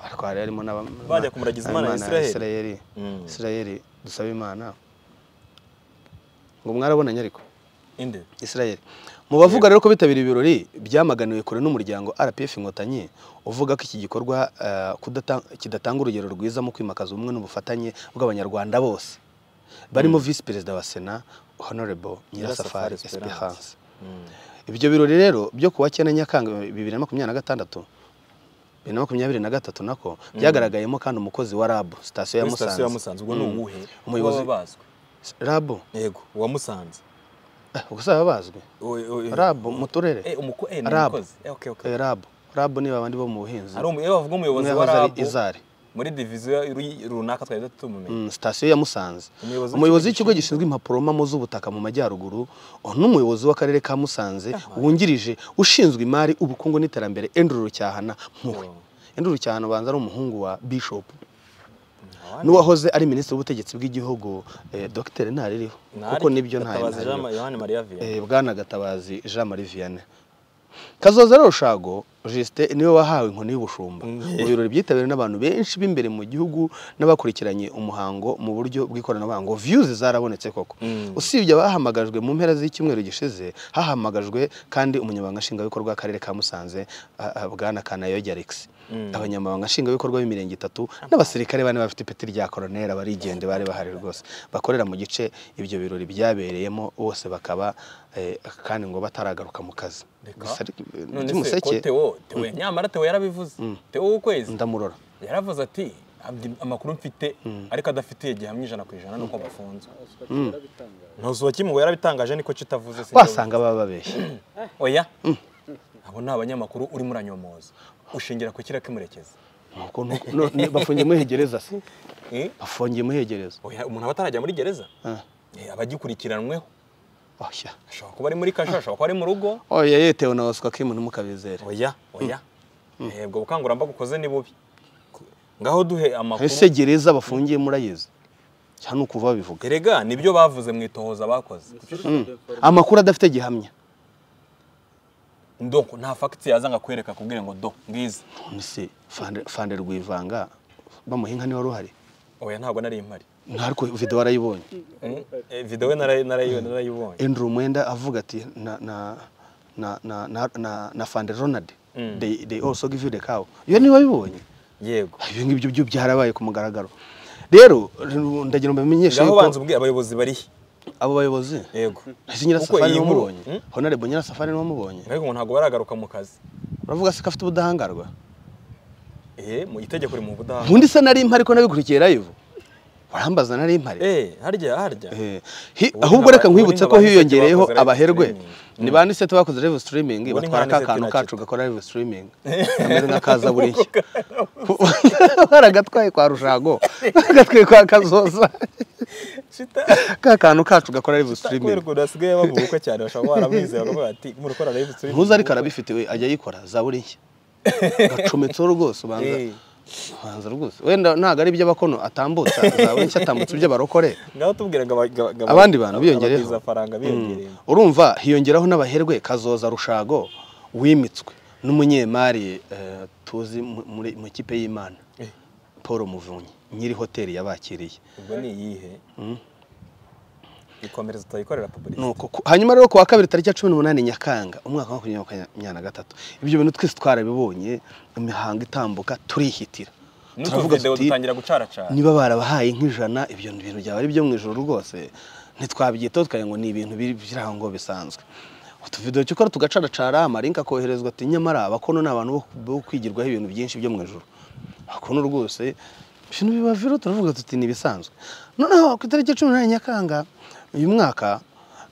ariko hari harimo n'aba Bajya kumuragiza Imana ya Isiraheli. Isirayeli Mm. Isirayeli dusaba Imana ngo mwarabonanye ariko inde Isirayeli mu bavuga rero ko bitabiriye ibirori byamaganiwe kure n'umuryango RPF Inkotanyi uvuga ko iki gikorwa eh, kudata- kidatanga urugero rwiza mu kwimakaza ubumwe n'ubufatanye bw'abanyarwanda bose barimo Visi Perezida wa Sena Honorable Nyirasafari Nyirasafari Esperance Esperance. Mm. ibyo birori rero byo kuwa cyenda nyakanga bibiri na makumyabiri na gatandatu bibiri na makumyabiri na gatatu nako byagaragayemo kandi umukozi wa rabu sitasiyo ya Kuri sitasiyo ya musanze musanze ubwo ni uwuhe Umuyobozi- Uwo baba bazwi rabu yego uwa musanze eh, ubwo si ababazwi Uwo- uwo- rabu mu turere Eh, umuko- eh, ni Rabu. umukozi Eh, okay, okay. Eh, rabu rabu ni babandi bo mu buhinzi Ari umu- iyo bavuga umuyobozi umwe wa wahoze ari rabu izari muri diviziyo ru- runaka twari tumumenye Mm, sitasiyo ya musanze Umuyobozi umuyobozi w'ikigo gishinzwe impapuro mpamo z'ubutaka mu majyaruguru oh, n'umuyobozi w'akarere ka musanze wungirije ushinzwe imari ubukungu n'iterambere enduru rucyahana mpuhwe enduru rucyahana ubanza ari umuhungu wa bishop n'uwahoze ari minisitiri w'ubutegetsi bw'igihugu eh, dr ntaririho kuko nibyo ntayo ntabaza ntaririho Yohani Maria Vianney Eh, bwana gatabazi jean marie vianney kazoza rushago justin niwe wahawe inkoni y'ubushumba mu birori byitabiriwe n'abantu benshi b'imbere mu gihugu n'abakurikiranye umuhango mu buryo bw'ikoranabuhanga views zarabonetse koko Mm. usibye abahamagajwe mu mpera z'icyumweru gishize hahamagajwe kandi umunyamabanga nshingwabikorwa w'akarere ka musanze ah, ah, bwana kanayogi alex Mm. abanyamabanga nshingwabikorwa b'imirenge itatu n'abasirikare bane bafite ipeti rya koroneri abarigende bari bahari rwose bakorera mu gice ibyo birori byabereyemo bose bakaba eh, kandi ngo bataragaruka mu kazi Reka. Gusa ariko, eh, none se ko by'umuseke Theo Theo nyamara Theo yarabivuze Theo w'ukwezi ndamurora yaravuze ati "Abdi- amakuru mfite ariko adafitiye gihamya ijana ku ijana nuko bafunzwe ntuzuba kimwe ngo yarabitangaje niko kitavuze se wasanga baba babeshya oya abo ni abanyamakuru urimo uranyomoza ushingira ku kiriya kimurekeza Nuko nuko- no- ni- bafungiye muri hegereza se Eh? bafungiye muri hegereza Oya, umuntu aba atarajya muri gereza Ah, Eh, aba agikurikiranweho oya ashobora kuba ari muri kasha ashobora kuba ari mu rugo oya yetewe na oswa kimu ntimukabizere oya oya Eh, ubwo bukangurambaga ukoze ni bubi ngaho duhe amakuru ese gereza bafungiye murayizi cyane ukuva babivuga erega nibyo bavuze mu itohoza bakoze amakuru adafite gihamya ndo nta fagiti yaza nkakwereka akubwire ngo do ngizi none se fande- fande rwivanga bamuha inka niwe wari uhari oya ntabwo nari mpari ntariko video warayibonye Mm, eh, video narayi- narayi- narayibonye Andrew Mwenda avuga ati na na na na na, na, na Fande Ronald Mm. they, they also give you the cow iyo niba bibonye yego ibyo ngibyo byo byarabaye ku mugaragaro rero ndagira ngo mbamenyeshe ngaho yuko banza ubwira abayobozi barihe abo bayobozi yego ese nyirasafari iyi niwe nkuru- wamubonye Mm? honorable nyirasafari niwe wamubonye ariko ngo ntabwo baragaruka mu kazi uravuga se ko afite ubudahangarwa eh mu itegeko riri mu budaha ubundi se nari impari ko nabikurikiye live urambaza nari impari eh harya harya Eh, hi- Ubundi ahubwo reka nkaba- nkwibutse ko ubundi nkaba hiyongereyeho nzi ko bakoze live abaherwe streaming. ni bande se bakoze live streaming batwara nkaba ka nzi kantu ko nta kacu cyica. gakora live streaming kameze nk'akaza buriya baragatwaye kwa rushago bagatwaye kwa kazoza shita ka kantu kacu gakora live streaming kwereka udasigaye bavuga uko cyane bashobora kuba baramwizera bakavuga bati muri gukora live stream ntuzi ariko arabifite we ajya yikora za buriya gacometseho rwose ubanza Eh, ubanza rwose wenda ntabwo ari iby'abakono atambutsa za buriya atambutsa iby'abarokore ngaho tubwira ngo aba- ngo- ngo- abandi bantu biyongereho abagize faranga biyongereye Mm. urumva hiyongeraho n'abaherwe kazoza rushago wimitswe n'umunyemari eh, tuzi mu- muri mu kipe y'imana Eh. paul muvunyi nyiri hoteli yabakiriye ubwo ni iyihe ikomereza tutayikorera public Nuko ku- hanyuma rero ku wa kabiri tariki ya cumi n'umunani nyakanga umwaka wa makumyabiri makumyabiri na gatatu ibyo bintu twese twarabibonye imihango itambuka turihitira n'utu video dutangira gucaracara niba barabahaye nk'ijana ibyo bintu byaba ari byo mu ijoro rwose ntitwabyitaho tukagira ngo ni ibintu biri biri aho ngo bisanzwe utuvido cyokora tugacaracara amarinka akoherezwa ati nyamara abakono ni abantu bo- bo kwigirwaho ibintu byinshi byo mu ijoro abakono rwose ibintu biba viro turavuga tuti ni ibisanzwe noneho ku itariki ya cumi n'umunani nyakanga uyu mwaka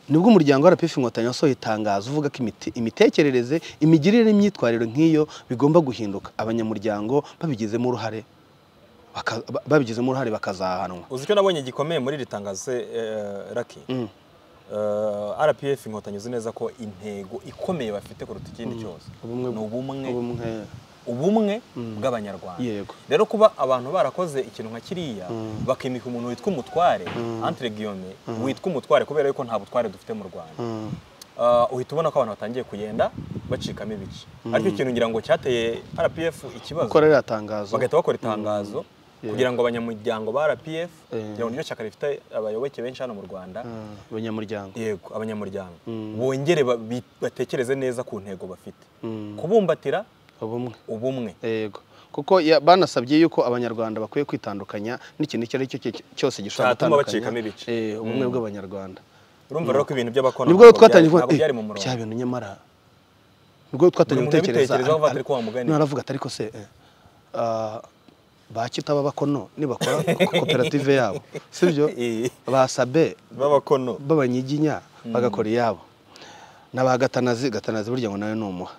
nibwo umuryango wa RPF inkotanyi wasohoye itangazo uvuga ko imite- imitekerereze imigirire n'imyitwarire nk'iyo bigomba guhinduka abanyamuryango babigizemo uruhare baka- ba- babigizemo uruhare bakazahanwa uzi icyo nabonye gikomeye muri iri tangazo se eh, Lucky? Mm. Eh, rpf inkotanyi uzi neza ko intego ikomeye bafite kuruta ikindi cyose Ubumwe- ni ubumwe ubumwe ubumwe bw'abanyarwanda yego rero kuba abantu barakoze ikintu nka kiriya bakimika umuntu witwa umutware entre guillemets witwa umutware kubera yuko nta butware dufite mu rwanda Mm. Ah, uhita ubona ko abantu batangiye kugenda bacikamo ibice aricyo kintu ngira ngo cyateye rpf ikibazo gukora ririya tangazo bagahita bakora itangazo kugira ngo abanyamuryango ba rpf Eh. kugira ngo niryo shyaka rifite abayoboke benshi hano mu rwanda Mm, abanyamuryango yego abanyamuryango bongere ba- bi- batekereze neza ku ntego bafite Mm. kubumbatira ubumwe ubumwe yego kuko ya- banasabye yuko abanyarwanda bakwiye kwitandukanya n'ikintu icyo ari cyo cyo- cyose gishobora Cyatuma gutandukanya. bacikamo ibice. Eh, ubumwe bw'abanyarwanda urumva rero ko ibintu by'abakono nibwo rero ntabwo byari- twatangiye kuvuga ntabwo eh, byari mu murongo bya bintu nyamara nibwo twatangiye Buri muntu gutekereza ar- yabitekerezaho avuga ar- ati, "Ariko wa mugani." naravuga ati ariko se eh, ah, bakita ababakono nibakora ko- koperative yabo sibyo Eh. basabe b'abakono b'abanyiginya bagakora iyabo na ba gatanazi gatanazi burya ngo nawe ni umuha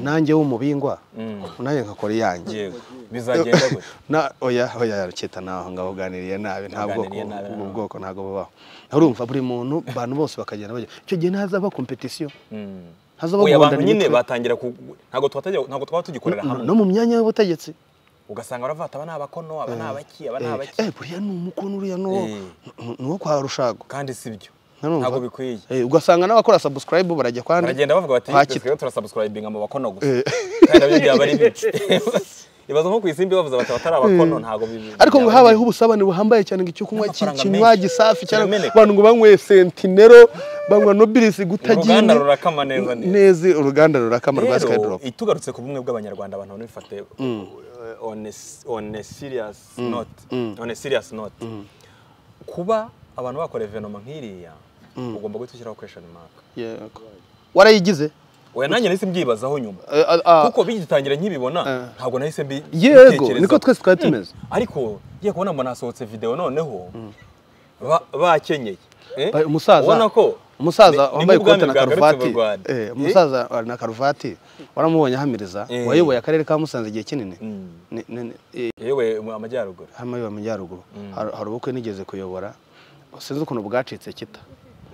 nanjye w'umubingwa Mm. nanjye nkakora iyanjye Yego. bizagenda gutya na oya oya ruketa naho ngaho uganiriye nabi nta bwoko Uganiriye nabi, ubwo no. bwoko ntabwo bubaho urumva buri muntu abantu bose bakagenda bajya icyo gihe ntazaba kompetisiyo Mm. hazaba Oya, abantu guhondana nyine imitwe. batangira ku ntabwo twatajya- ntabwo twaba tugikorera No- hamwe no mu myanya y'ubutegetsi ugasanga baravata aba ni abakono aba ni abaki aba ni Eh, abaki eh buriya ni umukono uriya ni uwo- Eh. ni- ni uwo kwa rushago kandi si byo Narumva. ntabwo bikwiye Eh, ugasanga n'abakora sabusikarayibu barajya kwa nde? baragenda bavuga bati Kwa "Twese Kita." rero turasubscribinga mu bakono gusa Eh. kandi nabyo byaba ari bibi ibaza nko ku isimbi bavuze bati abatari abakono ntabwo bibi ariko ngo byaba ari habayeho ubusabane buhambaye cyane ngo icyo kunywa N'amafaranga kinywa menshi. gisafi cyane Kirameneka. abantu ngo banyweye sentinero banywa nobilisi bibi. gutagira uruganda indi- rurakama neza neza neza uruganda rurakama rwa rero sikayidoropu itugarutse ku bumwe bw'abanyarwanda abantu babifate uh, on a s- on a serious note on a serious note kuba abantu bakora evenoma nk'iriya ugomba guhita ushyiraho question mark Yego. warayigize oya nanjye nahise mbyibazaho nyuma Eh, ah, ah, kuko bigitangira nkibibona Eh. ntabwo nahise mbi- yego mbitekerezaho. niko twese twari tumeze ariko ngiye kubona mbona hasohotse videwo noneho ba- bakenyeye eh? Ba- umusaza ubona ko umusaza ni- wambaye ni nk'ubwami ikote na bwagarutse mu karuvati Rwanda. eh, Eh? umusaza wa- na karuvati waramubonye ahamiriza Eh. wayoboye akarere ka musanze igihe kinini Mm. Ni- ni- ni- eh, yewe mu amajyaruguru hano mu majyaruguru hari hari ubukwe nigeze kuyobora sinzi ukuntu bwacitse kita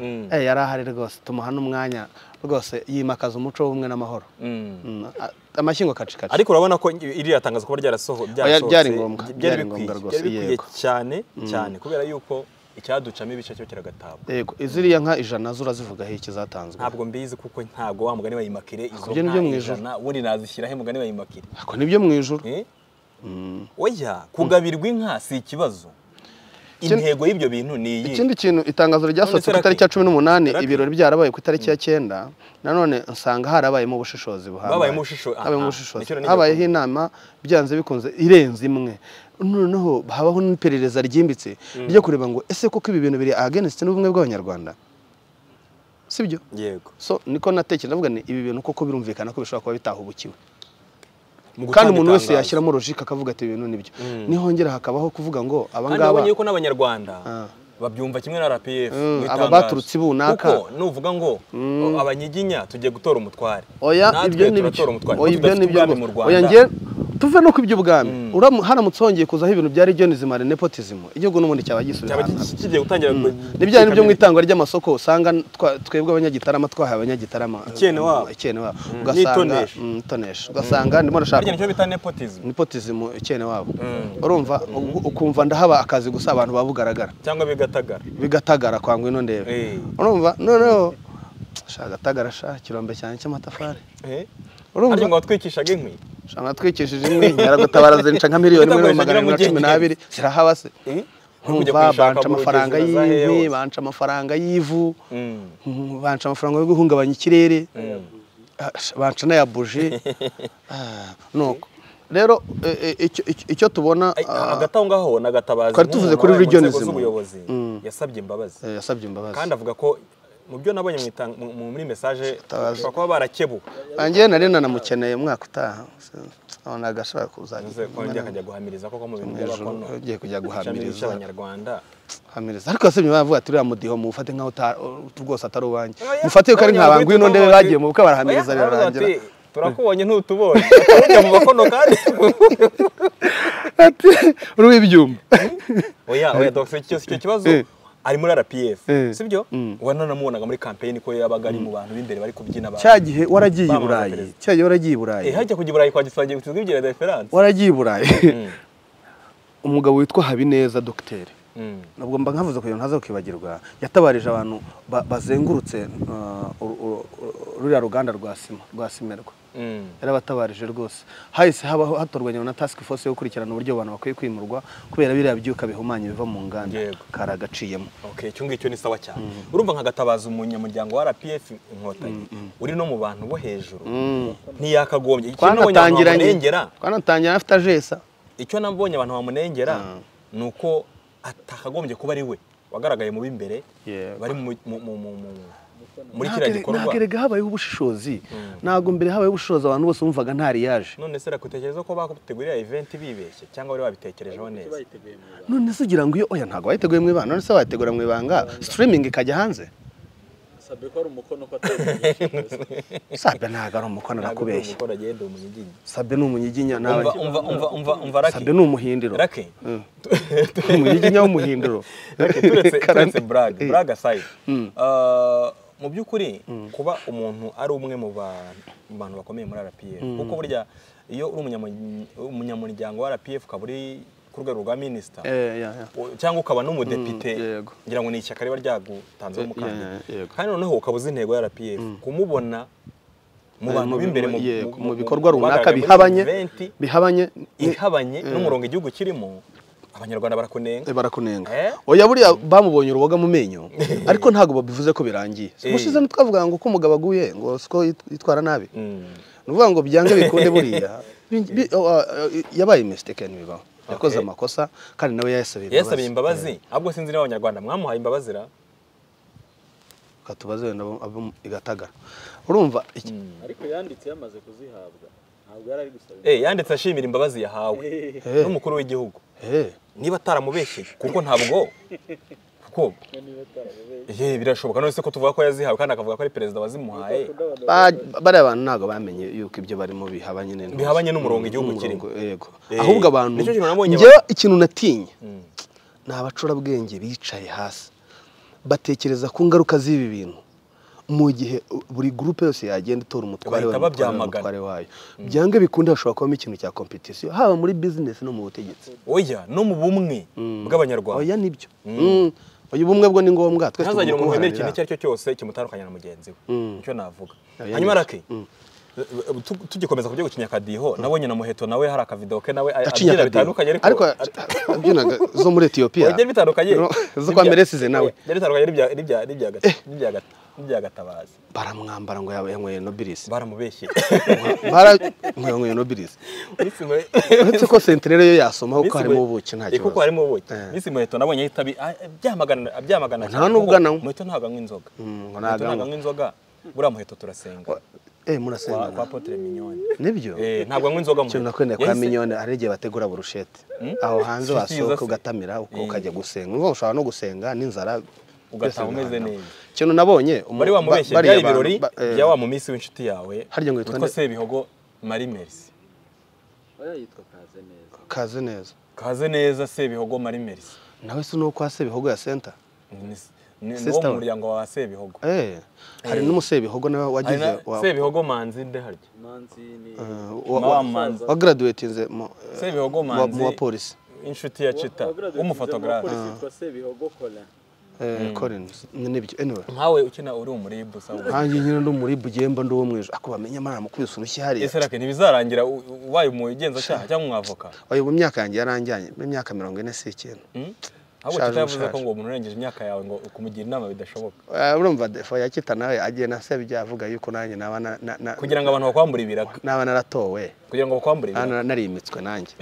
Mm. Eh, yari ahari rwose tumuha n'umwanya rwose yimakaza umuco w'ubumwe n'amahoro Mm. Mm, a- amashyigo kacikaci ariko urabona ko iriya tangazo kuba ryarasoho Oya, ryarasohotse, byari ngombwa, byari byari bikwiye, ngombwa rwose, byari bikwiye yego. cyane cyane kubera yuko icyaducamo ibice cyo kiragatabwa yego ziriya nka ijana zo urazivugaho iki zatanzwe ntabwo mbizi kuko ntabwo wa mugani wayimakire izo Ibyo ni byo nka mu ijuru. ijana ubundi nazishyiraho mugani wayimakire ako nibyo mu ijuru Eh? oya kugabirwa inka si ikibazo Ikindi- intego y'ibyo bintu ni iyi ikindi kintu itangazo ryasohotse ku None se itariki ya Lucky? cumi n'umunani Lucky? ibirori byarabaye ku itariki ya cyenda nanone nsanga harabayemo ubushishozi buhambaye Babayemo ubushisho- habayemo aha, ubushishozi nicyo nari habayeho ngiye inama byanze bikunze irenze imwe noneho habaho n'iperereza ryimbitse ryo kureba ngo ese koko ibi bintu biri against n'ubumwe bw'abanyarwanda sibyo yego so niko natekereza ndavuga ni ibi bintu koko birumvikana ko bishobora kuba bitahubukiwe Mu kandi gutanga umuntu wese itangazo. yashyiramo logike akavuga ati ibi bintu nibyo nihongera hakabaho kuvuga ngo kandi abangaba nabonye yuko n'abanyarwanda Ah. babyumva kimwe na RPF Mm, aba mu itangazo. baturutse i Bunaka. kuko nuvuga ngo abanyiginya tugiye gutora umutware oya Natwe ibyo ni turatora byo umutware oya kuko ibyo ni tudafite byo ubwami mu rwose. Rwanda. oya njye tuve no ku iby'ubwami Uramu- haramutse hongeye kuzaho ibintu byari jonizima nepotism igihugu n'ubundi cyaba gisubira cyaba ahantu hamwe. kigiye gutangira nibyo nibyo mu itangwa ry'amasoko usanga twa- twebwe abanyagitarama twahaye abanyagitarama Icyene wabo. ikene wabo ugasanga n'itonesha. mm, itonesha ugasanga ndimo ndashaka icyo bita nepotism nipotism ikene wabo urumva u- ukumva ndahaba akazi gusa abantu babugaragara cyangwa bigatagara bigatagara kwangwa ino ndeba Eh. urumva noneho sha gatagara sha kirombe cyane cy'amatafari Eh? Urumva? ariko ngo watwikishaga inkwi sha natwikishije imwe nyaragutabara zinca nka miliyoni imwe n'ibihumbi magana arindwi na cumi n'abiri zirahaba se Eh? Kujya urumva kuyishaka banca mu amafaranga rugezi na za y'inkwi heos. banca amafaranga y'ivu Mm. mm, banca amafaranga yo guhungabanya ikirere Ah, sha, banca n'aya buji Ah, nuko rero eh, eh, icyo- icyo- icyo tubona Ay, ah, hagati aho ngaho na gatabazi twari tuvuze kuri nk'umuntu wabaye mu regionism. nzego z'ubuyobozi Mm. yasabye imbabazi eh, yasabye imbabazi kandi avuga ko mu byo nabonye mu itang- mu- mu- muri message Gatabazi. bashobora kuba barakebu Anjye nari nanamukeneye umwaka utaha abona agashobora Nze kuzajya kongera akajya guhamiriza koko mu bintu hejuru by'abakono ugiye kujya guhamiriza guhamiriza abanyarwanda hamiriza ariko yasabye bavuga ati uriya mudiho mufate nkaho uta- rwose atari uwanjye Oya, mufate ko ari oya, nka bangu ino ndebe witwa bagiye mu bukwe Oya, barahamiriza birarangira baravuga bati, turakubonye ntutubonye tujya mu bakono kandi ati uri ibyuma oya oya donc icyo icyo kibazo Eh. ari muri RPF Eh. sibyo wananamubonaga muri campaign ko yabaga ari mu bantu b'imbere bari kubyina ba cya gihe waragiye i Bamamaza burayi perezida. cya gihe waragiye i burayi eh hajya kujya i burayi kwa gisangiye gutsinda ibyo reference waragiye i burayi umugabo witwa habineza dogiteri Mm. nubwo mba nkavuze kugira ngo ntaza kwibagirwa yatabarije abantu ba- bazengurutse uh, uru- uru- uru- ruriya ruganda rwa sima rwa simerwa Mm. yarabatabarije rwose hahise habaho hatorwa nyuma na task force yo gukurikirana uburyo abantu bakwiye kwimurwa kubera biriya byuka bihumanya biva mu nganda Yego. karagaciyemo Okay, icyo ngicyo ni sawa cyane urumva nka gatabaza umunyamuryango wa RPF inkotanyi uri no mu bantu bo hejuru ntiyakagombye icyo nabonye abantu bamunengera twanatangiranye twanatangiranye afite ajesa icyo nabonye abantu bamunengera ni uko atakagombye kuba ari we wagaragaye mu b'imbere Yego. bari mu- mu- mu- mu- mu- muri Ntabwo kiriya ere- gikorwa ntabwo erega habayeho ubushishozi ntabwo mbere habayeho ubushishozi abantu bose bumvaga ntariyaje none se rakutekereza ko bagutegurira event bibeshye cyangwa bari babitekerejeho neza bayiteguye mu Rwanda. none se ugira ngo iyo oya ntabwo wayiteguye mu ibanga none se wayitegura mu ibanga streaming ikajya hanze sabye ko ari umukono ko atari sabye ntabwo ari umukono ntabwo uri arakubeshya umukora agenda umunyiginya sabye ni umunyiginya ntabwo umva umva umva umva umva rake sabye ni umuhindiro rake Mm. umunyiginya w'umuhindiro Rake, turetse Karame. turetse burage Eh. burage aside Ah, mu by'ukuri kuba umuntu ari umwe mu ba- mu bantu bakomeye muri rpf kuko burya iyo uri umunyamuryango- umunyamuryango wa rpf ukaba uri ku rwego rwa minisita Eh, yeah, yeah. O- cyangwa ukaba n'umudepite Mm, yego. ngira ngo ni ishyaka riba ryagutanzeho Eh, umukandida yeah, yego. kandi noneho ukaba uzi intego ya rpf kumubona mu Eh, bantu mu- b'imbere mu- mu- yego, mu- mu bikorwa runaka bagaragaye muri bihabanye eventi bihabanye ni- ihabanye n'umurongo igihugu kirimo abanyarwanda barakunenga Eh, barakunenga Eh? oya buriya bamubonye uruboga mu menyo ariko ntabwo babivuze ko birangiye Eh. ubushize ntitwavuga ngo uko umugabo aguye ngo siko yitwara nabi Mm. ni ukuvuga ngo byange bikunde buriya Bi- bi- oh, ah, yabaye mistake ntibibaho yakoze Okay. amakosa kandi nawe yayasabiye yasabiye imbabazi ahubwo sinzi niba abanyarwanda mwamuhaye imbabazi ra katubaze wenda abo- abo igatagara urumva iki- ariko yanditse yamaze kuzihabwa ntabwo yari ari gusaba Eh, yanditse ashimira imbabazi yahawe Eh. n'umukuru w'igihugu eh, niba ataramubeshye kuko ntabwo kuko imwe niba atarababeye Eh, birashoboka none se ko tuvuga ko yazihawe kandi akavuga ko ari perezida wazimuhaye ba- bariya bantu ntabwo bamenye yuko ibyo barimo bihabanye n'intuzi. Bihabanye n'umurongo igihugu N'umurongo, kirimo. yego Eh, ahubwo abantu nicyo kintu nabonye njyewe abantu- ikintu natinya Mm. ni abacurabwenge bicaye hasi batekereza ku ngaruka z'ibi bintu mu gihe uh, buri gurupe yose yagenda itora umutware wayo, umutware wayo, Bahita babyamagana. umutware wayo byange bikunde hashobora kubamo ikintu cya kompetisiyo haba muri bizinesi no mu butegetsi oya no mu bumwe bw'abanyarwanda oya nibyo Mm. oya ubumwe bwo ni ngombwa twese ntazagire tugomba umuntu guharanira. wemera ikintu icyo ari cyo cyose kimutandukanya na mugenzi we Mm. nicyo navuga Oya, hanyuma nibyo. rake tu- tugikomeza kubyo gucinya akadiho nabonye na muheto nawe hari akavido ke nawe acinya akadiho abyina bitandukanye ariko abyinaga zo muri etiyopiya byari bitandukanye No, zo kwa meresize nawe byari bitandukanye n'ibya n'ibya n'ibya Gata- n'ibya Gata- n'ibya gatabazi baramwambara ngo yaba yanyweye nobilisi baramubeshye baranyweye nobilisi Miss Muhe- uretse ko sentinere yo yasomaho Miss ko harimo Muhe- ubuki nta Eh, kuko kibazo harimo ubuki Eh. Miss muheto nabonye ahita abi- a- abyamagana abyamagana Nta n'ubwo ananywa. muheto ntabwo anywa inzoga Mm, ngo Muheto ntabwo ntabwo anywa. anywa inzoga buriya muheto turasenga eh kwa kwa murasenga potere minyoni nibyo Eh, ntabwo anywa inzoga cyo Muheto. nakwenda kwa Yahise- minyone hari igihe bategura burushete aho hanze Sibyiza wasohoka se. ugatamira uko Eh. ukajya gusenga Urumva ushobora no gusenga n'inzara Ugataha umeze neza. ikintu nabonye umu- bari wamubeshye ba- bariya byari ibirori bantu, ba- eh, bya wa mu minsi w'inshuti yawe Harya ngo yitwa witwa nde? sebihogo marie merci oya yitwa kaze neza kaze neza kaze neza sebihogo marie merci nawe si nuko hase bihogo ya senta Ni- ni ni wo Sister mu we. muryango wa sebihogo eh hari Eh. n'umusebihogo nawe Hari wagize na- wa- sebihogo manzi nde harya manzi ni eh, wa- Ma- wa- Manzi. wagaraduwetinze mu eh, Sebihogo mu- Manzi. mu bapolisi inshuti ya cita umupolisi w'umufotogarafe yitwa sebihogo colin eh, collins ni- nibyo anyway nkawe ukina uri umuribu sawa nkanjye nyine ndi umuribu ugiye mba ndi uwo mu ijoro ako bamenya amara amukubise urushyi hariya ese rake ntibizarangira u- u- ubaye umugenzacyaha cyangwa umwavoka oya ubu imyaka yanjye yaranjyanye mu myaka mirongo ine si ikintu Hmm? ahubwo Shaje, cita yavuze ko shaje. ngo umuntu urengeje imyaka yawe ngo kumugira inama bidashoboka Eh, urumva defo yakita nawe agiye na sebya avuga yuko nanjye naba na- na- na- kugira ngo abantu bakwambure ibiraka naba naratowe kugira ngo bakwambure naba ibiraka narimitswe nanjye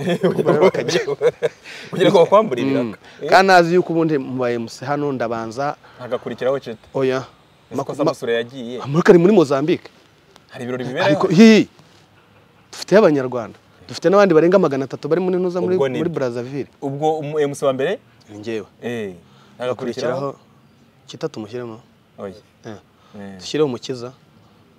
kugira ngo bakwambure ibiraka Eh, kandi azi yuko ubundi mubaye muse hano ndabanza hagakurikiraho cita oya ese ko maku- ma- samusure yagiye muri kari muri mozambique hari ibirori ariko biberaho hihi dufiteyo abanyarwanda dufite n'abandi barenga magana atatu bari muri ntuza muri, Ubwo ni- muri brazaville ubwo umu- eh, musi wa mbere ni njyewe eh, hakurikiraho hagakurikiraho kita tumushyiremo oya eh, eh, dushyireho umukiza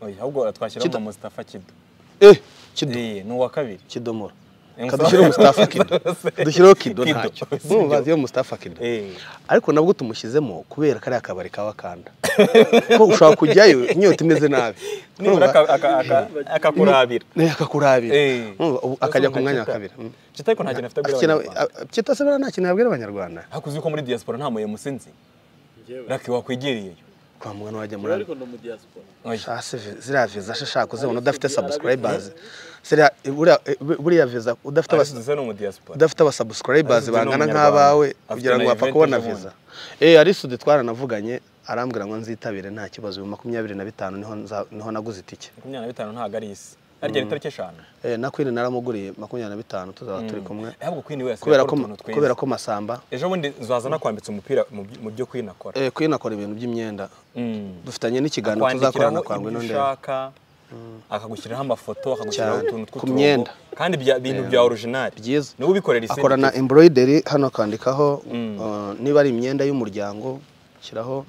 oya ahubwo twashyiraho Kido. na mustafa kido eh kido Eh, ni uwa kabiri kidomora Eh, Mustafa- dushyiraho mustafa kido dushyireho kido Kido, ntacyo sibyo. mwumva iyo mustafa kido Eh. ariko nabwo tumushyizemo kubera kariya kabari ka wakanda ko ushobora kujyayo inyota imeze nabi nibura aka- aka- aka- akakurabira nayo akakurabira Eh. Urumva, ubu akajya ku mwanya wa kabiri Mm. cita ariko nta kintu afite abwira Akina- abanyarwanda a- Kita se buriya nta kintu yabwira abanyarwanda ariko uzi ko muri diaspora nta muyemusi nzi njyewe rake wakwigiriyeyo kwa mugana wajya njyewe muri ariko ndi umudiyasipora Oya. Shase vi- ziriya viza shashaka uzibona udafite Arabikubwira, subscribers ziriya buriya- buriya viza udafite abas- Arisubiza ni umudiaspora udafite abasubscribers Arisude ni bangana umunyarwanda. nk'abawe Afite kugira ngo na wapfa Yvette kubona ejo viza eh arisude twaranavuganye arambwira ngo nzitabire nta kibazo bibiri makumyabiri na bitanu niho nza- niho naguze itike makumyabiri na bitanu ntabwo ari isi arya ni itariki eshanu eh na kwini naramuguriye makumyabiri na bitanu tuzaba turi kumwe ahubwo kwini we kubera asigaye ko akora utuntu twiza kubera ko masamba ejo bundi nzaza nakwambitse umupira mu by- mu byo kwini akora eh kwini akora ibintu by'imyenda Mm. dufitanye n'ikiganiro tuzakorana akwandikiraho kwa ibyo ngwino ndera ushaka akagushyiriraho amafoto akagushyiriraho Cyane. utuntu Ku tw'uturongo myenda. kandi bya bintu bya orijinali byiza niwe ubikorera isi akorana embroidery hano akandikaho uh, niba ari imyenda y'umuryango shyiraho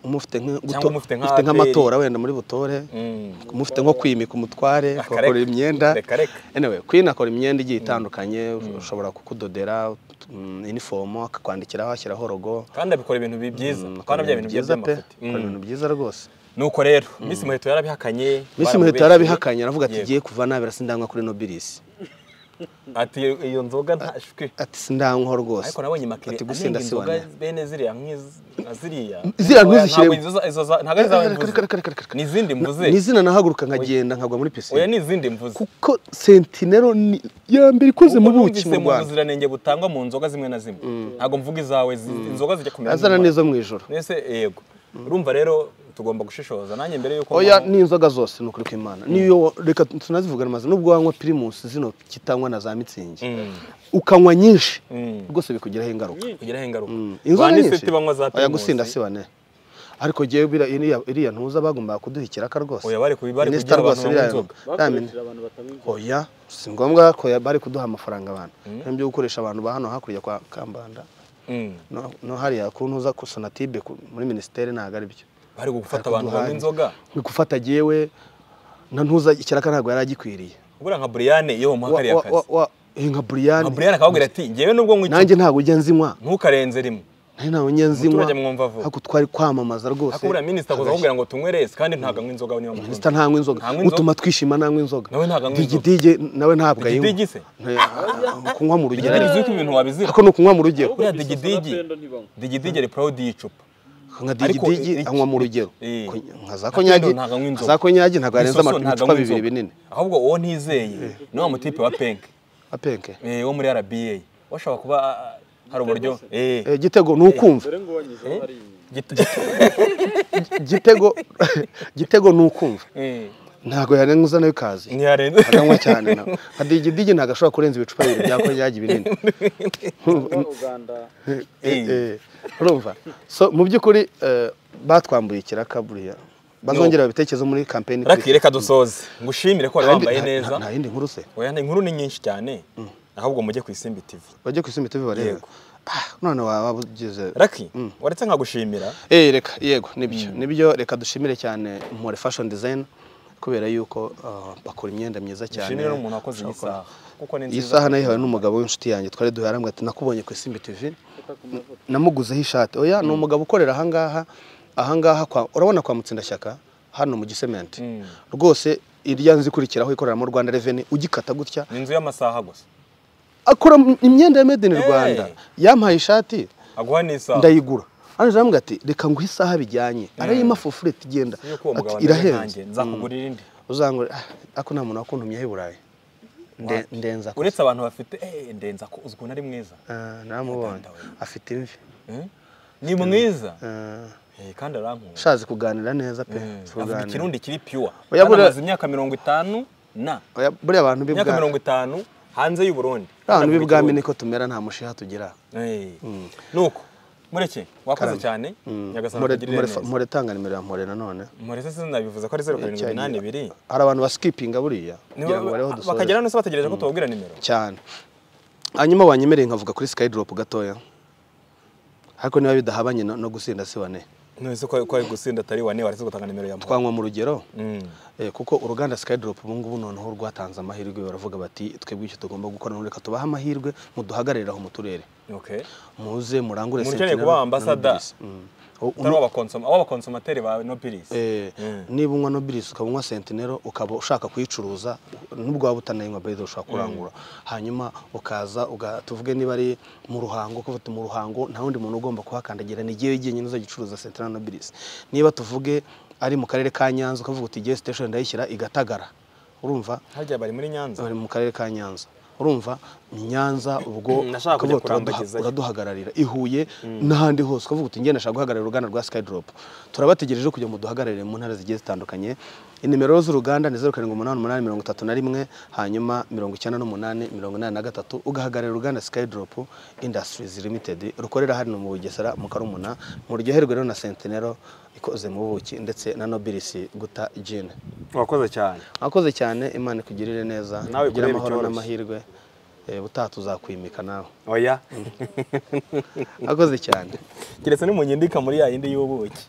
umufite Cyangwa umufite nka nk'amatora wenda muri butore Mm. umufite nko kwimika umutware Akareka. akora imyenda Reka, reka. anyway queen akora imyenda igiye itandukanye ushobora kukudodera mm, inifomo akakwandikiraho ashyiraho rogo kandi abikora ibintu bi- byiza Mm, kandi akora bya bintu byiza by'amafoto akora ibintu byiza rwose nuko rero miss muheto yarabihakanye misi muheto baramubeshyeye. yarabihakanye aravuga ati Yego. ngiye kuva nabira sindanywa kuri nobilisi ati iyo- iyo nzoga ntashwe ati sindanywaho rwose ariko nabonye makire ati anenga gusinda si inzoga wanjye bene ziriya nk'izi- nka ziriya ziriya ntuzishyiremo. Ntabwo izo- izo za- ntabwo ari izawe Reka, reka, reka, mvuze reka, reka. ni izindi mvuze ni izina nahaguruka nkagenda nkagwa muri pisine oya ni izindi mvuze kuko sentinero ni ya mbere ikoze mu Kuko buki numvise mu mu rwanda buziranenge butangwa mu nzoga zimwe na zimwe ntabwo mvuga izawe zi- inzoga zijya kumera azana nk'umumaro. neza mu ijoro mbese yego urumva rero tugomba gushishoza nanjye mbere y'uko oya mbaho- ni inzoga zose ni ukuri kw'imana niyo reka tunazivugana amazi nubwo wanywa pirimusi zino kitanywa na za mitsingi Mm, ukanywa nyinshi mm. rwose bikugiraho ingaruka kugiraho ingaruka Mm. ba nisiti banywa za oya Primus. gusinda si bane ariko ngewe bira- iriya- iriya ntuza bagombaga kuduha ikiraka rwose Oya, bari kubi- bari Inesita kugira rwose abantu biriya- banywa inzoga. Yamina. bakoresheje abantu batabinjira oya si ngombwa ko ya- bari kuduha amafaranga abantu nk'ibyo gukoresha abantu ba hano hakurya kwa kambanda Mm. no no hariya ku ntuza ku sonatibe ku- muri minisiteri ntabwo ari byo bari gufata abantu banywa inzoga ni gufata jewe na ntuza ikiraka ntabwo yari agikwiriye ubura nka buriyane iyo bamuha kariya Wa- wa- kazi wa- wa- eh, nka nka buriyani buriyane akababwira ati ngewe nubwo nkwica nanjye ntabwo ujya nzinywa ntukarenze rimwe nanjye ntabwo njya nzinywa Umuturage mwumva vuba. ariko twari kwamamaza rwose hakubura minisita akoze akubwira ngo tunywereze kandi ntabwo anywa inzoga niyo minisita ntanywa inzoga Ntanywa inzoga. utuma twishima ntanywa inzoga Nawe ntabwo anywa inzoga. digidigi nawe ntabwo ayinywa digidigi se Nta- kunywa mu rugero digidigi uko ibintu wabizira ariko ni ukunywa mu rugero buriya Bisosa digidigi na pendo ntibanywa. digidigi ari proud y'icupa nka Ariko digidigi iki- anywa mu rugero Eh. Ko- nka za Na konyagi Pendo ntabwo anywa nka inzoga. za konyagi ntabwo yarenza Bisoso ama- ntabwo ibicupa anywa bibiri inzoga. binini ahubwo uwo ntizeye ni wa mutipe wa penke apenke eh, wo muri rba washobora kuba ah, hari uburyo eh, Eh, gitego ni ukumva dore ngo wanyuzeho hari gito- gitego gitego ni ukumva eh, ntabwo yarenza nayo ikazi ntiyarenze akanywa cyane nawe nka digidigi ntabwo ashobora kurenza ibicupa bibiri bya konyagi binini kuba uganda Eh, eh, urumva so mu by'ukuri eh, batwambuye ikiraka buriya bazongera babitekerezo muri kampeni raki reka dusoze ngushimire ko wari wambaye neza nta yindi nkuru se oya inkuru ni nyinshi cyane ahubwo mujye ku isimbi tv bajye ku isimi tubi barebe Yego. Ah, none waba ugeze raki waretse nkagushimira Eh, reka yego nibyo nibyo reka dushimire cyane Mpore fashion design kubera yuko ah, bakora imyenda myiza cyane ushimire n'umuntu wakoze iyi Ushobora saha kuko ni kubona- iyi nziza saha nayihawe n'umugabo w'inshuti yanjye twari duharambwe ati nakubonye ku isimbi tv reka ku mavuta namuguzeho ishati oya ni umugabo ukorera ahangaha ahangaha kwa urabona kwa mutsindashyaka hano mu gisementi Mm. rwose irya nzu ikurikiraho ikorera mu rwanda reveni ugikata gutya ni inzu y'amasaha gusa akora imyenda ya made in Hey. rwanda yampaye ishati aguha n'isaha ndayigura hano aravuga ati reka nguhe isaha bijyanye arayima fofureti igenda yuko uwo mugabo ati ameze irahenze nkanjye nzakugurira indi uzangure "Ah, ako nta muntu wakuntumyeho i burayi Nde- ndenza ko uretse abantu bafite eh ndenza ko uzi ukuntu ari mwiza Ah, naramubonye Ndandawe. afite imvi Eh? ni mwiza Ah, Eh, kandi arankunda ushatse kuganira neza pe Eh, avuga tuganira. ikirundi kiri pure Oya, kandi buriya- amaze imyaka mirongo itanu na Oya, buriya abantu b'i imyaka Bwami- mirongo itanu hanze y'u Burundi Nta Kandi hantu avuga bwami ikirundi. niko tumera nta mushiha tugira Eh, nuko mureke wakoze cyane nyagasani akugirire neza muretanga nimero ya mpore nanone murese sinabivuze ko ari zeru karindwi iminani ibiri hari abantu basikipinga buriya Niba- kugira ngo bareho dusoze bakagera hano se bategereje ko tubabwira nimero cyane hanyuma wanyemereye nkavuga kuri skydrop gatoya ariko niba bidahabanye no no gusinda si wane nese ko ko ari gusinda atari wane waretse gutanga nimero ya muntu twanywa mu rugero Mm. eh, kuko uruganda skydrop ubu ngubu noneho rwatanze amahirwe baravuga bati twebwe icyo tugomba gukora ni reka tubahe amahirwe muduhagararire aho mu turere okay muze murangure Mukeneye Sentinel kuba na ambassador. Nobilis. Mm. U- utari w'abakonsoma w'abakonsomateri ba Nobilis Eh, niba unywa nobilisi ukaba unywa sentinero ukaba ushaka kuyicuruza nubwo waba utanayinywa beza ushobora kurangura hanyuma ukaza uga- tuvuge niba ari mu ruhango kuva mu ruhango nta wundi muntu ugomba kuhakandagira ni igihe wegiye nyine uzagicuruza sentinero na nobilisi niba tuvuge ari mu karere ka nyanza ukavuga uti igihe station ndayishyira igatagara urumva harya bari muri Nyanza bari mu karere ka nyanza urumva ni nyanza ubwo Nashaka ukavuga kujya uraduha- kurambagizayo. uraduhagararira i huye n'ahandi hose ukavuga uti ngenda nshaka guhagararira uruganda rwa skydrop turabategereje kugira ngo duhagararire mu ntara zigiye zitandukanye inimero z'uruganda ni zeru karindwi umunani umunani mirongo itatu na rimwe hanyuma mirongo icyenda n'umunani mirongo inani na gatatu ugahagararira uruganda skydrop industries limited rukorera hano mu bugesera mu karumuna muryoherwe rero na sentinero ikoze mu buki ndetse na nobilisi guta gin wakoze cyane mwakoze cyane imana ikugirire neza Nawe ugira kureba amahoro icyoroshye. n'amahirwe eh, ubutaha tuzakwimika nawe oya akoze cyane keretse nimunyindika muri ya yindi y'ubuki